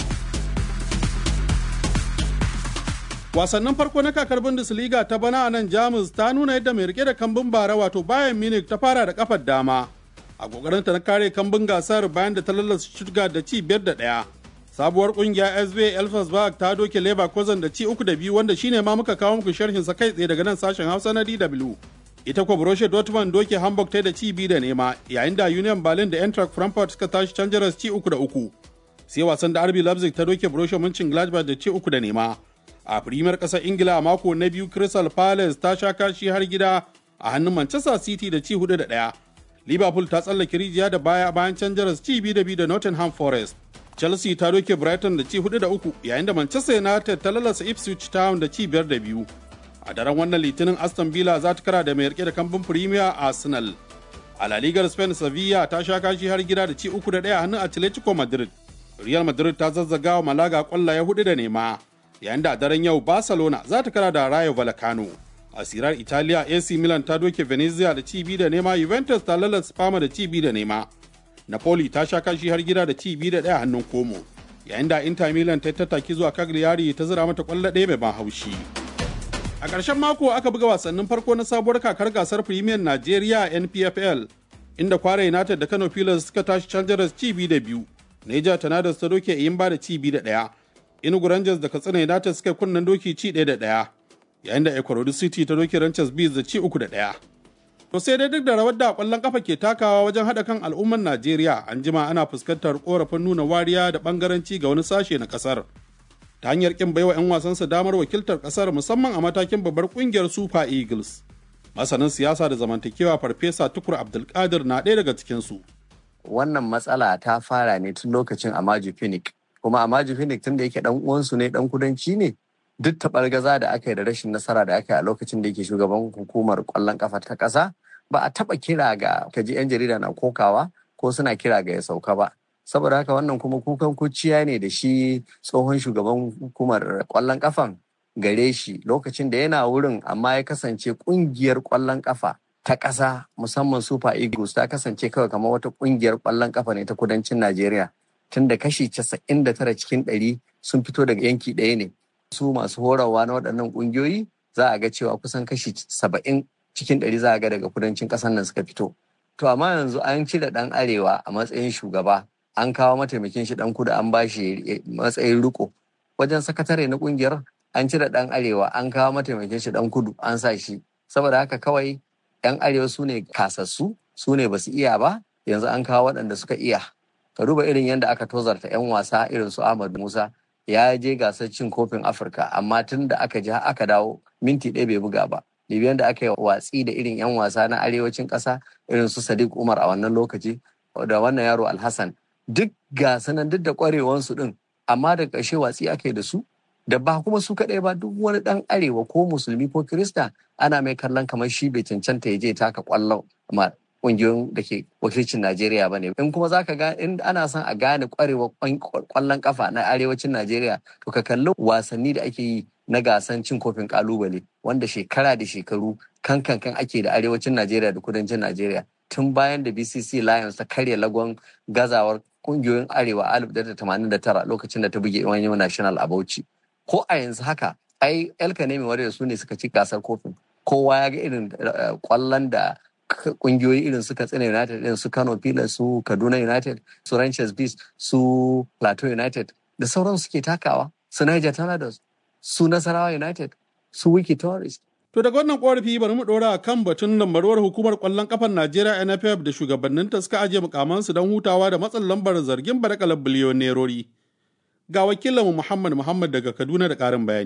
Wasannin farko na kakar Bundesliga ta bana a nan Jamus ta nuna yadda mai rike da kambun bara wato Bayern Munich ta fara da kafar dama. A kokarinta na kare kambun gasar bayan da ta lallasa Stuttgart da ci biyar da ɗaya. Sabuwar kungiya SV Elfsberg ta doke Leverkusen da ci uku da biyu wanda shine ma muka kawo muku sharhin sa kai tsaye daga nan sashen Hausa na DW. ita kuwa Borussia Dortmund doke Hamburg ta da ci biyu da nema yayin da Union Berlin da Eintracht Frankfurt suka tashi can jaras ci uku da uku. Sai wasan da RB Leipzig ta doke Borussia Mönchengladbach da ci uku da nema. A Premier ƙasar Ingila a mako na biyu Crystal Palace ta sha kashi har gida a hannun Manchester City da ci hudu da ɗaya. Liverpool ta tsallake rijiya da baya bayan can jaras ci biyu da biyu da Nottingham Forest. Chelsea ta doke Brighton da ci hudu da uku yayin da Manchester United ta lalasa Ipswich Town da ci biyar da biyu. a daren wannan litinin aston villa za ta kara da mai rike da kambun premier arsenal a la ligar spain sevilla ta sha kashi har gida da ci uku da ɗaya hannun atletico madrid real madrid ta zazzaga wa malaga kwallaye hudu da nema yayin da a daren yau barcelona za ta kara da rayo vallecano a sirar italiya ac milan ta doke venezia da ci biyu da nema juventus ta lalata spama da ci biyu da nema napoli ta sha kashi har gida da ci biyu da ɗaya hannun komo yayin da inter milan ta tattaki zuwa cagliari ta zira mata kwallo ɗaya mai ban haushi. A ƙarshen mako aka buga wasannin farko na sabuwar kakar gasar Premier Najeriya NPFL inda Kwara United da Kano Pilas suka tashi Chargers ci biyu da biyu. Neja Tornadoes ta doke Iyimba da ci biyu da ɗaya. Enugu Rangers da Katsina United suka kunnen doki ci ɗaya da ɗaya. Yayin da Ekorodu City ta doke Rangers Bees da ci uku da ɗaya. To sai dai duk da rawar da ƙwallon kafa ke takawa wajen haɗa kan al'ummar Najeriya an jima ana fuskantar ƙorafin nuna wariya da ɓangaranci ga wani sashe na ƙasar. ta hanyar kin baiwa 'yan wasansa damar wakiltar kasar musamman a matakin babbar kungiyar Super Eagles. Masanin siyasa da zamantakewa Farfesa Tukur Abdulkadir na ɗaya daga cikinsu. Wannan matsala ta fara ne tun lokacin Amaju Phoenix. Kuma Amaju Phoenix tun da yake ɗan uwansu ne ɗan kudanci ne duk taɓargaza da aka yi da rashin nasara da aka yi a lokacin da yake shugaban hukumar ƙwallon ƙafa ta ƙasa ba a taɓa kira ga kaji 'yan jarida na kokawa ko suna kira ga ya sauka ba. saboda haka wannan kuma kukan kuciya ne da shi tsohon shugaban hukumar kwallon kafan gare shi lokacin da yana wurin amma ya kasance kungiyar kwallon kafa ta ƙasa musamman super eagles ta kasance kawai kamar wata kungiyar kwallon kafa ne ta kudancin najeriya tunda kashi 99 cikin 100 sun fito daga yanki ɗaya ne su masu horarwa na waɗannan ƙungiyoyi za a ga cewa kusan kashi 70 cikin 100 za a ga daga kudancin ƙasar nan suka fito to amma yanzu an cire ɗan arewa a matsayin shugaba an kawo mataimakin shi dan kudu an bashi matsayin riko wajen sakatare na kungiyar an cire dan arewa an kawo mataimakin shi dan kudu an sa shi saboda haka kawai yan arewa su ne kasassu su ne basu iya ba yanzu an kawo waɗanda suka iya ka duba irin yadda aka tozarta yan wasa irin su Ahmad Musa ya je gasar cin kofin Afirka amma tun da aka ji aka dawo minti ɗaya bai buga ba Libyan da aka yi watsi da irin yan wasa na arewacin ƙasa irin su Sadiq Umar a wannan lokaci da wannan yaro Alhassan duk gasanan duk da kwarewansu din amma da ƙarshe watsi ake da su da ba kuma su kaɗai ba duk wani ɗan arewa ko musulmi ko kirista ana mai kallon kamar shi bai cancanta ya je taka ƙwallon ma ƙungiyoyin da ke wakilcin Najeriya ba ne. In kuma za ka ga in ana son a gane ƙwarewa ƙwallon ƙafa na arewacin Najeriya to ka kalli wasanni da ake yi na gasan cin kofin ƙalubale wanda shekara da shekaru kan kan kan ake da arewacin Najeriya da kudancin Najeriya. Tun bayan da BCC Lions ta karya lagon gazawar kungiyoyin arewa 1989 lokacin da ta buge wani national a bauchi ko a yanzu haka ai elka ne mai su ne suka ci gasar kofin kowa ya ga irin kwallon da kungiyoyi irin su katsina united irin su kano pilas su kaduna united su ranches beast su plateau united da sauran suke takawa su niger tornadoes su nasarawa united su wiki tourist To daga wannan korafi bari mu ɗora kan batun lambarwar hukumar ƙwallon ƙafar Najeriya NFF da shugabanninta suka ajiye mukamansu don hutawa da matsin lambar zargin barakalar biliyon nerori. Ga wakilinmu Muhammad Muhammad daga Kaduna da ƙarin bayani.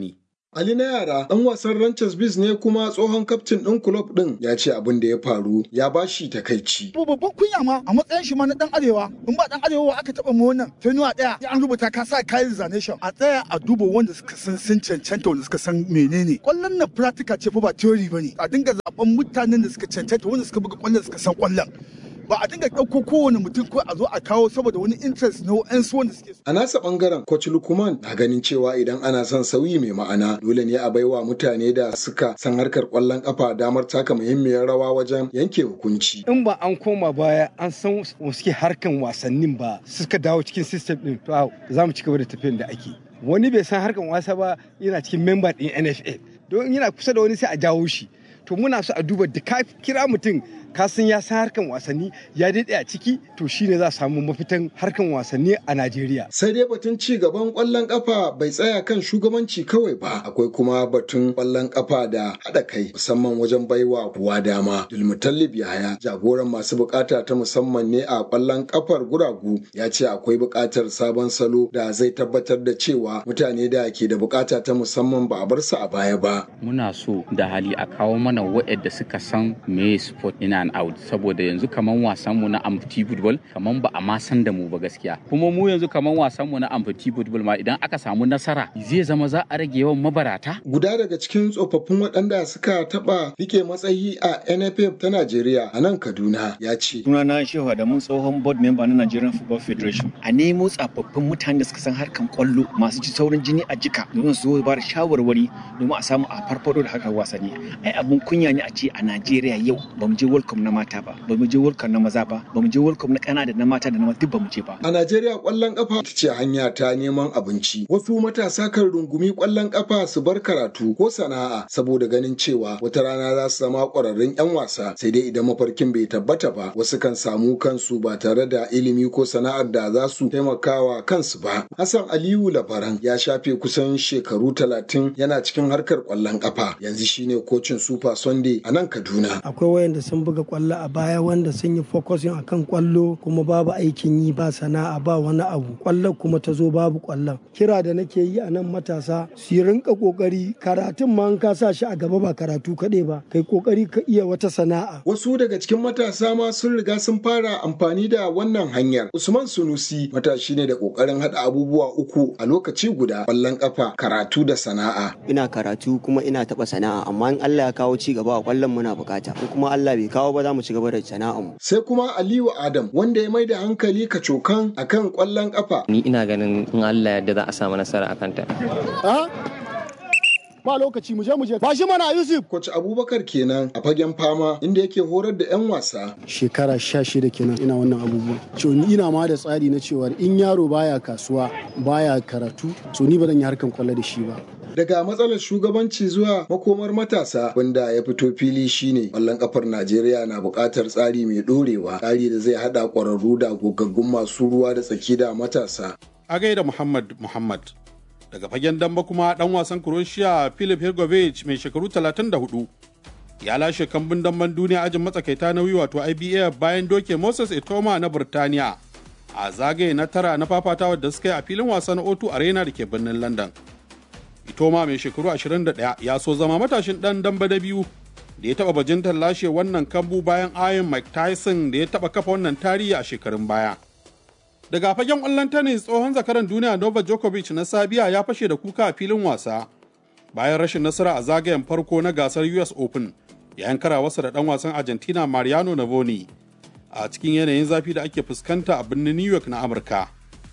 Ali na yara ɗan wasan Ranchers Biz ne kuma tsohon kaftin ɗin kulob ɗin ya ce abin da ya faru ya bashi takaici. babban kunya ma a matsayin shi ma na dan arewa in ba dan arewa aka taba mu wannan fenuwa daya an rubuta ka sa kayan zanation a tsaya a duba wanda suka san sun cancanta wanda suka san menene kwallon na practical ce fa ba theory bane a dinga zaben mutanen da suka cancanta wanda suka buga kwallon suka san kwallon ba a dinga ɗauko kowane mutum ko a zo a kawo saboda wani interest na wa'ansu wanda suke A nasa ɓangaren Coach Lukman na ganin cewa idan ana son sauyi mai ma'ana dole ne a baiwa mutane da suka san harkar ƙwallon ƙafa damar taka muhimmiyar rawa wajen yanke hukunci. in ba an koma baya an san suke harkan wasannin ba suka dawo cikin system din to za mu ci gaba da tafiyan da ake wani bai san harkan wasa ba yana cikin member din NFA don yana kusa da wani sai a jawo shi to muna so a duba da ka kira mutum ka san ya san harkan wasanni ya daɗe a ciki to shine za a samu mafitan harkan wasanni a Najeriya. Sai dai batun ci gaban ƙwallon ƙafa bai tsaya kan shugabanci kawai ba akwai kuma batun ƙwallon ƙafa da haɗa kai musamman wajen baiwa kowa dama. Dulmutallib Yahaya jagoran masu bukata ta musamman ne a ƙwallon ƙafar guragu ya ce akwai buƙatar sabon salo da zai tabbatar da cewa mutane da ke da bukata ta musamman ba a bar su a baya ba. muna so da hali a kawo mana waɗanda suka san me sport in and out saboda yanzu kaman wasan mu na amfiti football kaman ba a ma san da mu ba gaskiya kuma mu yanzu kaman wasan mu na amfiti football ma idan aka samu nasara zai zama za a rage yawan mabarata Guda daga cikin tsofaffin waɗanda suka taɓa rike matsayi a NFF ta Najeriya a nan Kaduna ya ce. sunana shehu da mun tsohon board member na Nigerian Football Federation a nemo tsafaffin mutane da suka san harkan kwallo masu ci saurin jini a jika domin su zo ba da shawarwari domin a samu a farfado da harkar wasanni ai abun kunya ne a ce a Najeriya yau ba mu je World Cup na mata ba ba mu je World Cup na maza ba ba mu je World Cup na kana da na mata da na mata duk ba mu je ba A Najeriya ƙwallon ƙafa ita ce hanya ta neman abinci. Wasu matasa kan rungumi ƙwallon ƙafa su bar karatu ko sana'a saboda ganin cewa wata rana za su zama ƙwararrun 'yan wasa sai dai idan mafarkin bai tabbata ba wasu kan samu kansu ba tare da ilimi ko sana'ar da za su taimakawa kansu ba. Hassan Aliyu Labaran ya shafe kusan shekaru talatin yana cikin harkar ƙwallon ƙafa yanzu shine kocin Super Sunday a nan Kaduna. akwai wayanda sun buga kwallo a baya wanda sun yi focusing akan kwallo kuma babu aikin yi ba sana'a ba wani abu kwallon kuma ta zo babu kwallon kira da nake yi a nan matasa su yi rinka kokari karatun ma in ka sa shi a gaba ba karatu kaɗai ba kai kokari ka iya wata sana'a Wasu daga cikin matasa ma sun riga sun fara amfani da wannan hanyar. Usman Sunusi matashi ne da kokarin haɗa abubuwa uku a lokaci guda ƙwallon ƙafa, karatu da sana'a. ina karatu kuma ina taɓa sana'a amma in Allah ya kawo ci gaba a kwallon muna bukata in kuma Allah bai kawo ba za mu ci gaba da sana'ar mu Sai kuma Aliyu Adam wanda ya mai da hankali kacokan akan ƙwallon ƙafa. ni ina ganin in Allah yadda za a samu nasara a kanta. ba lokaci mu je mu je ba shi mana Yusuf Coach Abubakar kenan a fagen fama inda yake horar da 'yan wasa. shekara sha shida kenan ina wannan abubuwan so ni ina ma da tsari na cewa in yaro baya kasuwa baya karatu so ni ba zan yi harkan kwallo da shi ba Daga matsalar shugabanci zuwa makomar matasa wanda ya fito fili shine ƙwallon ƙafar Najeriya na buƙatar tsari mai ɗorewa, tsari da zai haɗa ƙwararru da gogaggun masu ruwa da tsaki da matasa. a gaida Muhammad Muhammad. Daga fagen damba kuma dan wasan Croatia Filip Hrgovic mai shekaru 34 ya lashe kambun damban duniya ajin matsakaita nauyi wato IBF bayan doke Moses Etoma na Burtaniya a zagaye na tara na fafatawa da suka yi a filin wasan O2 Arena da ke birnin London. Itoma mai shekaru 21 ya so zama matashin dan damba da biyu da ya taba bajintar lashe wannan kambu bayan ayin Mike Tyson da ya taba kafa wannan tarihi a shekarun baya. Daga fagen ƙwallon tennis tsohon zakaran duniya Novak Djokovic na Sabiya ya fashe da kuka a filin wasa bayan rashin nasara a zagayen farko na gasar US Open yayin karawarsa da ɗan wasan Argentina Mariano Navoni a cikin yanayin zafi da ake fuskanta a birnin New York na Amurka.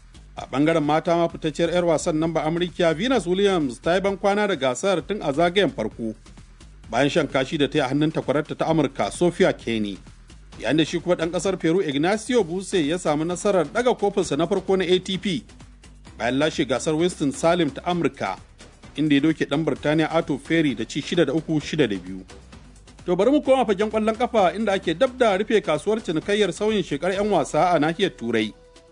A ɓangaren mata ma fitacciyar 'yar wasan nan ba Amurkiya Venus Williams ta yi ban kwana da gasar tun a zagayen farko bayan shan kashi da ta yi a hannun takwararta ta Amurka Sophia Kenny. yayin da shi kuma ɗan ƙasar peru ignacio buse ya samu nasarar ɗaga kofinsa na farko na atp bayan lashe gasar winston salim ta amurka inda ya doke ɗan birtaniya ato ferry da ci 6 da 3 6 da 2 to bari mu koma fagen ƙwallon kafa inda ake dab da rufe kasuwar cinikayyar sauyin shekar 'yan wasa a nahiyar turai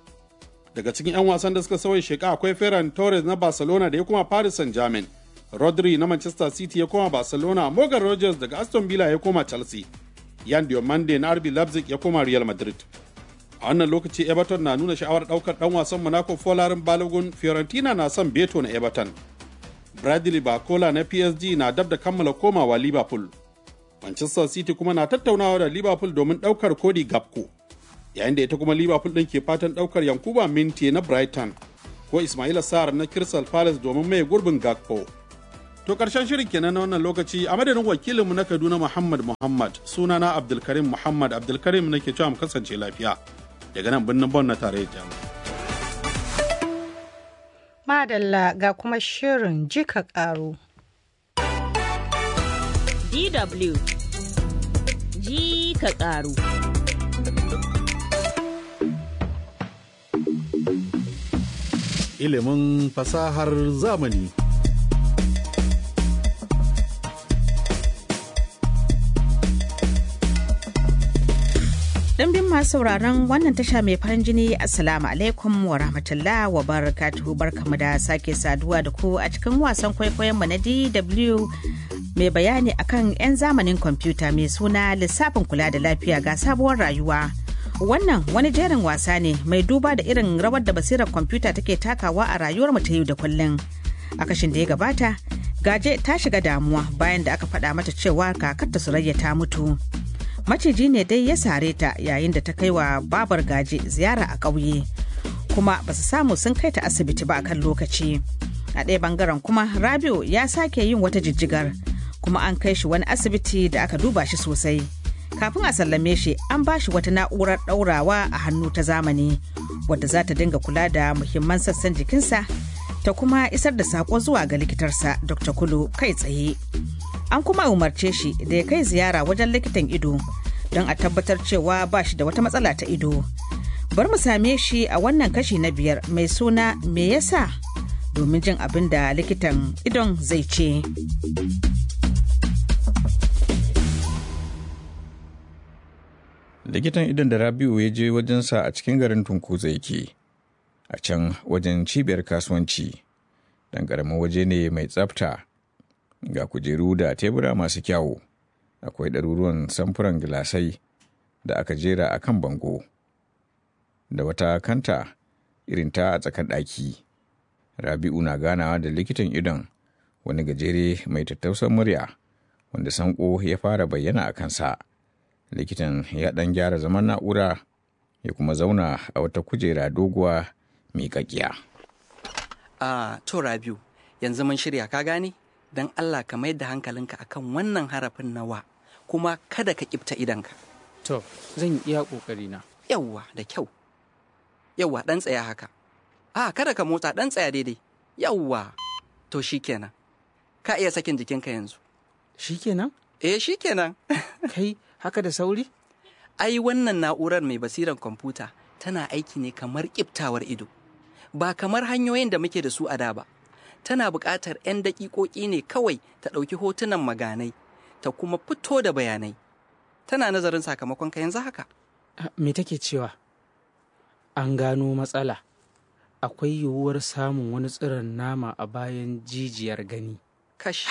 daga cikin 'yan wasan da suka sauya sheka akwai ferran torres na barcelona da ya koma paris saint germain rodri na manchester city ya koma barcelona morgan rogers daga aston villa ya koma chelsea Yan Diomande na RB Leipzig ya koma Real Madrid. A wannan lokaci Everton na nuna sha'awar daukar dan wasan Monaco Folarin Balogun Fiorentina na son Beto na Everton. bradley bakola na psg na dab da kammala komawa liverpool manchester city kuma na tattaunawa da liverpool domin ɗaukar cody gapco yayin da ita kuma liverpool ɗin ke fatan ɗaukar yankuba minti na brighton ko ismaila sa'ar na crystal palace domin mai gurbin gakpo to karshen shirin kenan na wannan lokaci a madadin wakilinmu na kaduna muhammad muhammad sunana abdulkarim muhammad abdulkarim nake cewa mu kasance lafiya daga nan birnin bon na tarayyar jamus madalla ga kuma shirin jika karo DW ji ka karu. ilimin fasahar zamani. Ɗimbin masu sauraron wannan tasha mai farin jini Assalamu alaikum wa rahmatullah wa barakatuhu barkamu da sake saduwa da ku a cikin wasan kwaikwayon mu na DW mai bayani akan 'yan zamanin kwamfuta mai suna lissafin kula da lafiya ga sabuwar rayuwa. Wannan wani jerin wasa ne mai duba da irin rawar da basirar kwamfuta take takawa a rayuwar mu ta yau da kullum. A kashin da ya gabata, gaje ta shiga damuwa bayan da aka faɗa mata cewa kakarta Surayya ta mutu. Maciji ne dai ya sare ta yayin da ta kai wa babar gaje ziyara a ƙauye. Kuma ba su samu sun kai ta asibiti ba a kan lokaci. A ɗaya bangaren kuma Rabiu ya sake yin wata jijjigar. kuma an kai shi wani asibiti da aka duba shi sosai. kafin a sallame shi an ba shi wata na'urar ɗaurawa a hannu ta zamani wadda za ta dinga kula da muhimman sassan jikinsa ta kuma isar da saƙo zuwa ga likitarsa dr kulu kai tsaye an kuma umarce shi da ya kai ziyara wajen likitan ido don a tabbatar cewa ba shi da wata matsala ta ido bar mu same shi a wannan kashi na biyar mai suna me yasa domin jin abin da likitan idon zai ce. likitan idon da rabiu ya je wajensa a cikin garin tunkuza yake a can wajen cibiyar kasuwanci dan ƙaramin waje ne mai tsafta ga kujeru da tebura masu kyawu akwai ɗaruruwan samfuran gilasai da aka jera a kan bango da wata kanta irin ta a tsakar ɗaki rabi'u na ganawa da likitan idon wani gajere mai tattausan murya wanda sanko ya fara bayyana a kansa likitan ya ɗan gyara zaman na'ura ya kuma zauna a wata kujera doguwa miƙaƙiya. a to rabiu yanzu mun shirya ka gane don allah ka mayar da hankalinka akan wannan harafin nawa kuma kada ka kifta idanka to zan iya ƙoƙari na yawwa da kyau yawwa ɗan tsaya haka a kada ka motsa ɗan tsaya daidai yawwa to shikenan ka iya sakin jikinka yanzu shikenan eh shikenan kai haka da sauri ai wannan na'urar mai basirar kwamfuta tana aiki ne kamar kiftawar ido ba kamar hanyoyin da muke da su a da ba tana buƙatar 'yan daƙiƙoƙi ne kawai ta ɗauki hotunan maganai ta kuma fito da bayanai tana nazarin sakamakon ka yanzu haka me take cewa an gano matsala akwai yiwuwar samun wani tsiron nama a bayan jijiyar gani kash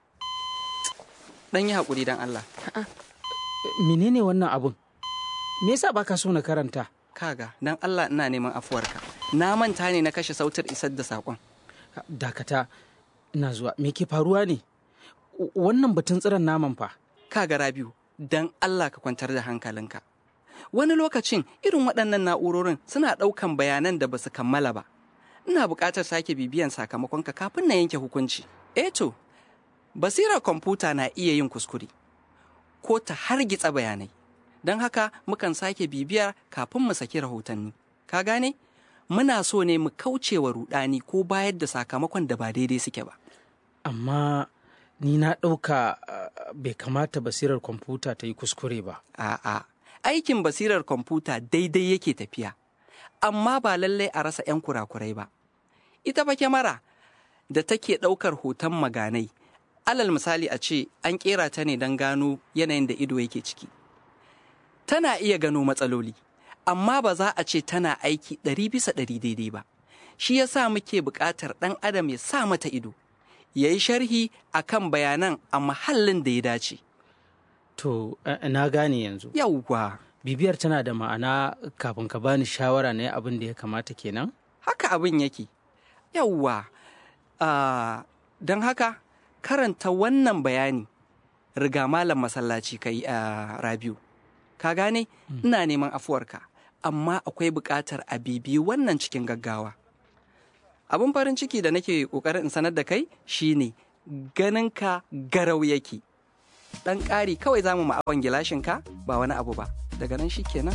ɗan yi haƙuri don Allah menene wannan abun me yasa baka so na karanta kaga don Allah ina neman afuwarka na manta ne na kashe sautar isar da saƙon dakata ina zuwa me ke faruwa ne wannan batun tsiron naman fa kaga rabiu don Allah ka kwantar da hankalinka wani lokacin irin waɗannan na'urorin suna ɗaukan bayanan da ba su kammala ba ina buƙatar sake bibiyan sakamakonka kafin na yanke hukunci eh to basirar kwamfuta na iya yin kuskure ko ta hargitsa bayanai don haka mukan sake bibiyar kafin mu saki rahotanni ka gane muna so ne mu kauce wa rudani ko bayar da sakamakon da ba daidai suke ba amma ni na ɗauka bai kamata basirar kwamfuta ta yi kuskure ba a'a aikin basirar kwamfuta daidai yake tafiya amma ba lallai a rasa 'yan kurakurai ba ita fa kyamara da take ɗaukar hoton maganai alal misali a ce an kera ta ne don gano yanayin da ido yake ciki tana iya gano matsaloli amma ba za a ce tana aiki ɗari bisa ɗari daidai ba shi ya sa muke buƙatar ɗan adam ya sa mata ido ya yi sharhi a kan bayanan a mahallin da ya dace to na gane yanzu yauwa bibiyar tana da ma'ana kafin ka bani shawara na abin da ya kamata kenan haka abin yake yauwa uh, don haka karanta wannan bayani riga malam masallaci kai a rabiu ka gane ina neman afuwarka amma akwai buƙatar a bibi wannan cikin gaggawa abin farin ciki da nake ƙoƙarin in sanar da kai shine ganinka garau yake ɗan ƙari kawai za mu ma'awan gilashinka ba wani abu ba daga nan shi kenan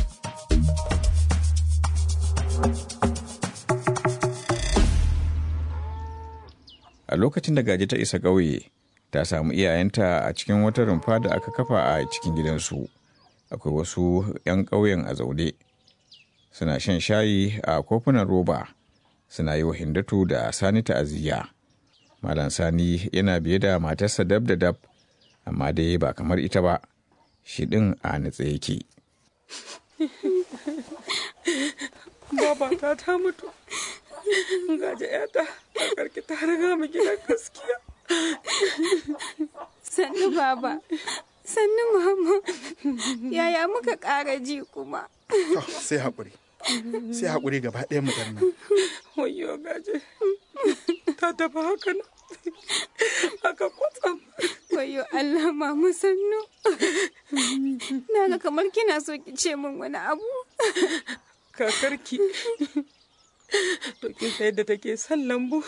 a lokacin da gaji ta isa ƙauye ta samu iyayenta a cikin wata rumfa da aka kafa a cikin gidansu akwai wasu 'yan ƙauyen a zaune suna shan shayi a kofunan roba suna yi wa hindatu da sani ta'aziyya malam sani yana biye da matarsa dab da dab amma dai ba kamar ita ba shi ɗin a nutse yake babata ta mutu gaji yata a karki ta riga mu gidan gaskiya sannu baba sannu mama yaya muka ƙara ji kuma sai haƙuri sai haƙuri gaba ɗaya mu nan wayo gaje ta tafi haka nan haka kwatsam wayo Allah mama sannu na ga kamar kina so ki ce min wani abu kakarki to kin san yadda take son lambu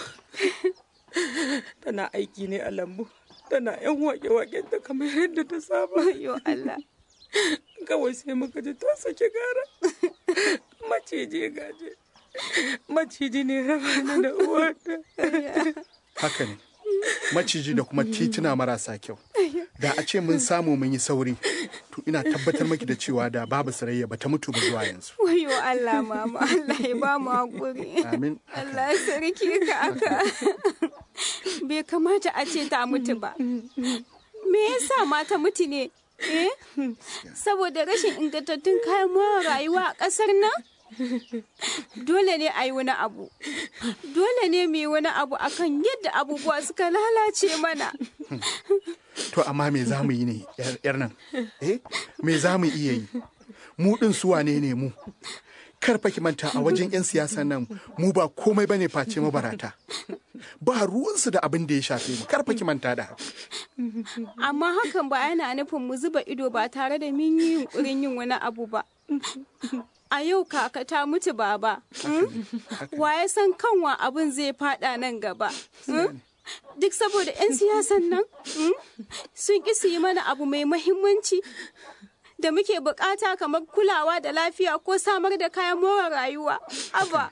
tana aiki ne a lambu tana yan wake-waken ta kamar yadda ta saba yo Allah kawai sai muka ji ta sake gara maciji gaje maciji ne raba ni da uwata haka ne maciji da kuma tituna marasa kyau da a ce mun samu mun yi sauri to ina tabbatar maki da cewa da babu sarayya ba ta mutu ba zuwa yanzu wayo Allah mama Allah ya ba mu hakuri amin Allah ya sarki ka aka bai kamata a ce ta mutu ba me yasa ma ta mutu ne eh saboda rashin ingantattun kayan more rayuwa a ƙasar nan dole ne a yi wani abu dole ne mu yi wani abu akan yadda abubuwa suka lalace mana to amma me za mu yi ne yar nan eh me za mu iya yi mu din su wane ne mu kar fa ki manta a wajen 'yan siyasa nan mu ba komai bane face mabarata ba ruwansu da abin da ya shafe mu kar fa ki manta da amma hakan ba yana nufin mu zuba ido ba tare da mun yi yunkurin yin wani abu ba a yau kaka ta mutu baba wa ya san kanwa abin zai fada nan gaba duk saboda 'yan siyasan nan sun ƙi su yi mana abu mai mahimmanci da muke bukata kamar kulawa da lafiya ko samar da kayan more rayuwa aba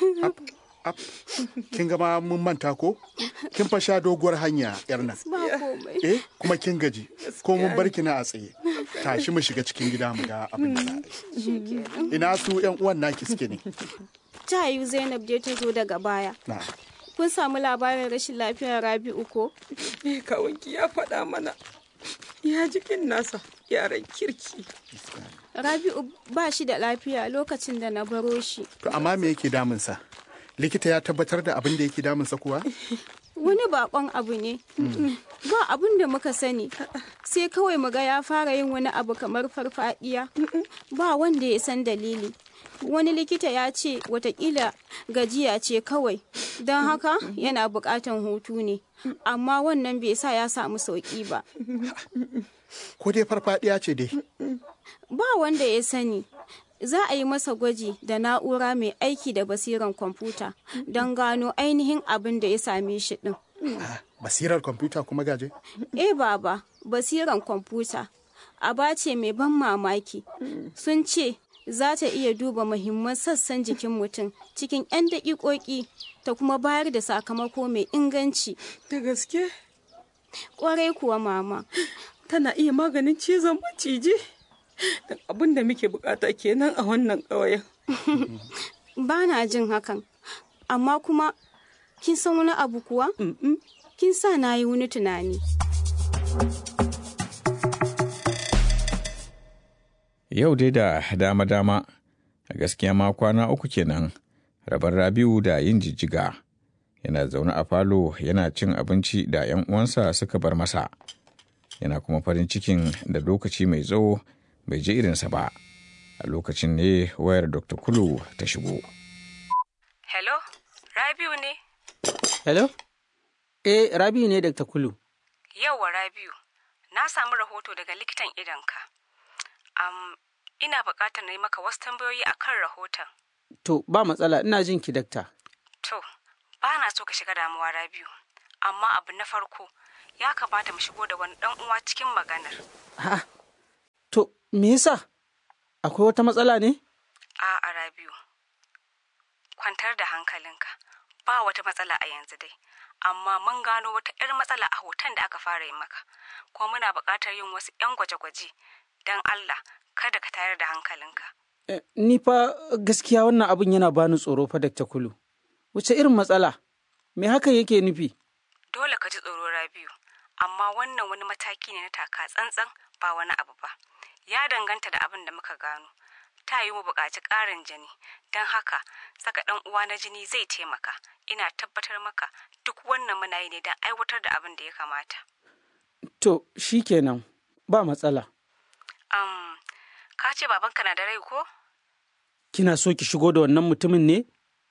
kin gama mun manta ko kin fa sha doguwar hanya yar nan eh kuma kin gaji ko mun bar ki na a tsaye tashi mu shiga cikin gida mu ga abin da ina su yan uwan naki suke ne ta yi zainab dai ta zo daga baya kun samu labarin rashin lafiyar rabi'u ko eh kawanki ya faɗa mana ya jikin nasa yaran kirki rabi'u ba shi da lafiya lokacin da na baro shi to amma me yake damunsa likita ya tabbatar da abin da yake damunsa kuwa wani bakon abu ne ba abin da muka sani sai kawai muga ya fara yin wani abu kamar farfadiya ba wanda ya san dalili wani likita ya ce watakila gajiya ce kawai don haka yana bukatan hutu ne amma wannan bai sa ya samu sauki ba ko dai farfadiya ce dai ba wanda ya sani za a yi masa gwaji da na'ura mai aiki da basiran kwamfuta don gano ainihin abin da ya same shi din basirar kwamfuta kuma gaje eh baba basiran kwamfuta aba ce mai ban mamaki sun ce za ta iya duba muhimman sassan jikin mutum cikin 'yan daƙiƙoƙi ta kuma bayar da sakamako mai inganci da gaske ƙwarai kuwa mama tana iya maganin cizon maciji abin da muke bukata kenan a wannan ƙauyen ba na jin hakan amma kuma kin san wani abu kuwa kin sa na yi wani tunani Yau dai da dama-dama, a gaskiya ma kwana uku kenan, rabar Rabiu da yin jijjiga. Yana zaune a falo yana cin abinci da 'yan uwansa suka bar masa. Yana kuma farin cikin da lokaci mai tsawo bai je irinsa ba. A lokacin ne wayar Dr. Kulu ta shigo. Hello, Rabiu ne? Hello? Eh, Rabiu ne Dr. Kulu. Yauwa Rabiu, na samu rahoto daga likitan idonka. Um, ina buƙatar na yi maka wasu tambayoyi a kan rahoton. To, ba matsala, ina jin ki dakta. To, ba na so ka shiga damuwa Rabiu, amma abu na farko ya kamata mu shigo da wani ɗan uwa cikin maganar. Ha, to, me yasa? Akwai wata matsala ne? A'a Rabiu, kwantar da hankalinka, ba wata matsala a yanzu dai. Amma mun gano wata 'yar matsala a hoton da aka fara yi maka, kuma muna buƙatar yin wasu 'yan gwaje-gwaje don Allah kada ka tayar da hankalinka. Eh, Ni fa gaskiya wannan abin yana bani tsoro fa Dr. Kulu. Wace irin matsala? Me hakan yake nufi? Dole ka ji tsoro Rabiu, amma wannan wani mataki ne na taka tsantsan ba wani abu ba. Ya danganta da abin da muka gano. Ta yi mu buƙaci ƙarin jini, don haka saka ɗan uwa na jini zai taimaka. Ina tabbatar maka duk wannan muna yi ne don aiwatar da abin da ya kamata. To, shi kenan, ba matsala. Um, ka ce babanka na da rai ko? Kina so ki shigo da wannan mutumin ne?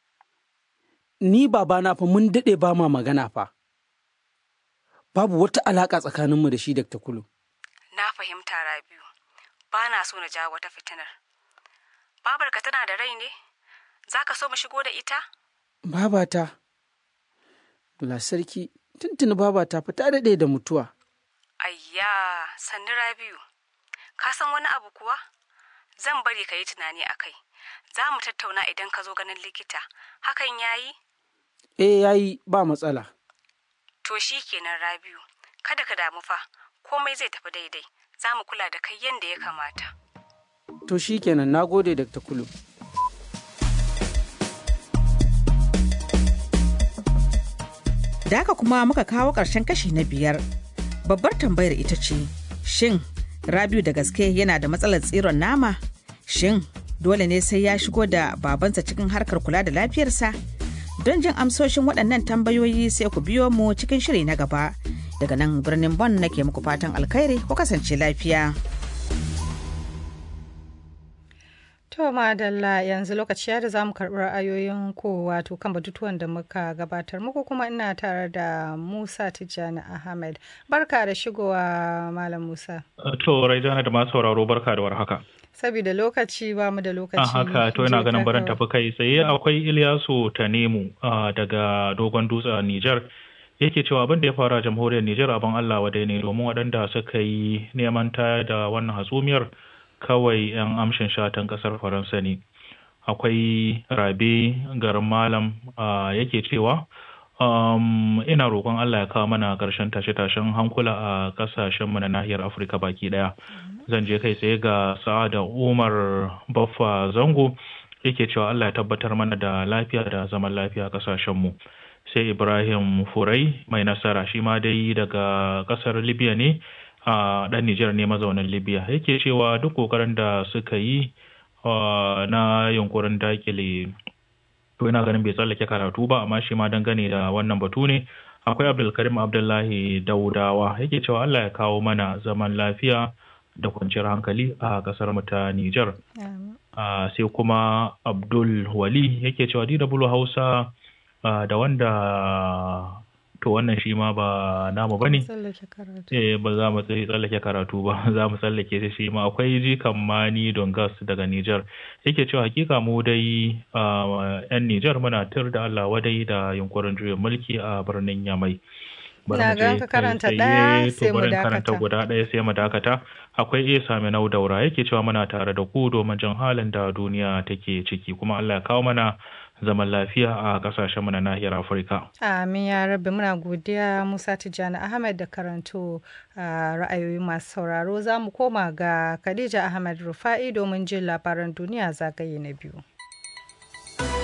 Ni babana fa mun daɗe ba ma magana fa. Babu wata alaƙa tsakaninmu da shi Dr. Kulu. Na fahimta Rabiu, ba na so na jawo wata fitinar. Babarka tana da rai ne? Za ka so mu shigo da ita? Babata, Bula sarki, tuntuni babata fa ta daɗe da mutuwa. Ayya, sannu Rabiu. Ka san wani abu kuwa? Zan bari ka yi tunani a kai. Za mu tattauna idan ka zo ganin likita. Hakan ya yi? Eh, yayi ba matsala. To shi kenan Rabiu. Kada ka damu fa, komai zai tafi daidai. Za mu kula da kai yadda ya kamata. To shi kenan, na gode Dr. Kulu. Da haka kuma muka kawo ƙarshen kashi na biyar. Babbar tambayar ita ce, shin Rabiu da gaske yana da matsalar tsiron nama? Shin dole ne sai ya shigo da babansa cikin harkar kula da lafiyarsa? Don jin amsoshin waɗannan tambayoyi sai ku biyo mu cikin shiri na gaba. Daga nan birnin Bon nake muku fatan alkhairi ku kasance lafiya. To madalla yanzu lokaci ya da za mu karɓi ra'ayoyin ko wato kan batutuwan da muka gabatar muku kuma ina tare da Musa Tijjani Ahmed. Barka da shigowa Malam Musa. To Raijana da masu sauraro barka da warhaka. Saboda lokaci ba mu da lokaci. A haka to ina ganin barin tafi kai tsaye akwai Ilyasu Tanemu daga Dogon Dutse a Nijar. Yake cewa abin da ya faru a jamhuriyar Nijar abin Allah wadai ne domin waɗanda suka yi neman tayar da wannan hatsumiyar kawai 'yan amshin shatan kasar faransa ne akwai rabe garin malam yake cewa ina roƙon allah ya kawo mana ƙarshen tashe-tashen hankula a ƙasashenmu na nahiyar afirka baki ɗaya zan je kai tsaye ga sa'ada umar baffa zango yake cewa allah ya tabbatar mana da lafiya da zaman lafiya a ƙasashenmu sai ibrahim furai mai nasara shi ma dai daga ƙasar libya ne a ɗan Nijar ne mazaunin Libya yake cewa duk ƙoƙarin da suka yi na yunkurin dakile to ina ganin bai tsallake karatu ba amma shi ma dangane da wannan batu ne akwai Abdulkarim Abdullahi Daudawa yake cewa Allah ya kawo mana zaman lafiya da kwanciyar hankali a ƙasar mu ta Nijar sai kuma Abdul Wali yake cewa DW Hausa da wanda to wannan shi ma ba namu ba ne eh ba za mu tsallake karatu ba za mu tsallake shi shi ma akwai jikan mani dongas daga Nijar yake cewa hakika mu dai yan Nijar muna tur da Allah wadai da yunkurin juyin mulki a birnin Yamai Na ga ka karanta ɗaya sai mu karanta guda ɗaya sai mu dakata akwai Isa Minau Daura yake cewa muna tare da ku domin jin halin da duniya take ciki kuma Allah ya kawo mana zaman lafiya a kasashen mu na nahiyar Afirka. Amin ya rabbi muna godiya Musa Tijjani Ahmed da karanto ra'ayoyi masu sauraro za mu koma ga Khadija Ahmed Rufa'i domin jin labaran duniya zagaye na biyu.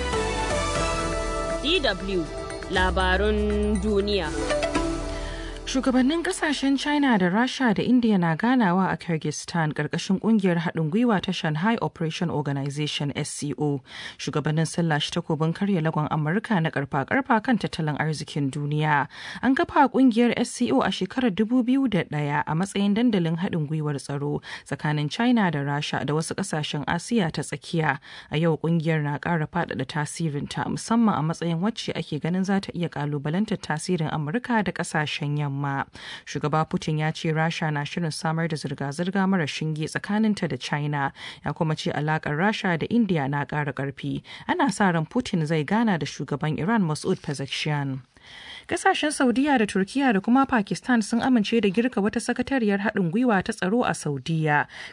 DW labarun duniya. Shugabannin kasashen China da Rasha da India na ganawa a Kyrgyzstan karkashin kungiyar haɗin gwiwa ta Shanghai Operation Organization SCO. Shugabannin sun lashe takobin karya lagon Amurka na karfa-karfa kan tattalin arzikin duniya. An kafa kungiyar SCO a shekarar 2001 a matsayin dandalin haɗin gwiwar tsaro tsakanin China da Rasha da wasu kasashen Asiya ta tsakiya. A yau kungiyar na ƙara faɗaɗa tasirinta musamman a matsayin wacce ake ganin za ta iya ƙalubalantar tasirin Amurka da kasashen yamma. yamma shugaba putin ya ce rasha na shirin samar da zirga-zirga mara shinge tsakaninta da china ya kuma ce alakar rasha da india na ƙara ƙarfi ana sa ran putin zai gana da shugaban iran masud pezeshkian Kasashen Saudiya da Turkiya da kuma Pakistan sun amince da girka wata sakatariyar haɗin gwiwa ta tsaro a Saudiya.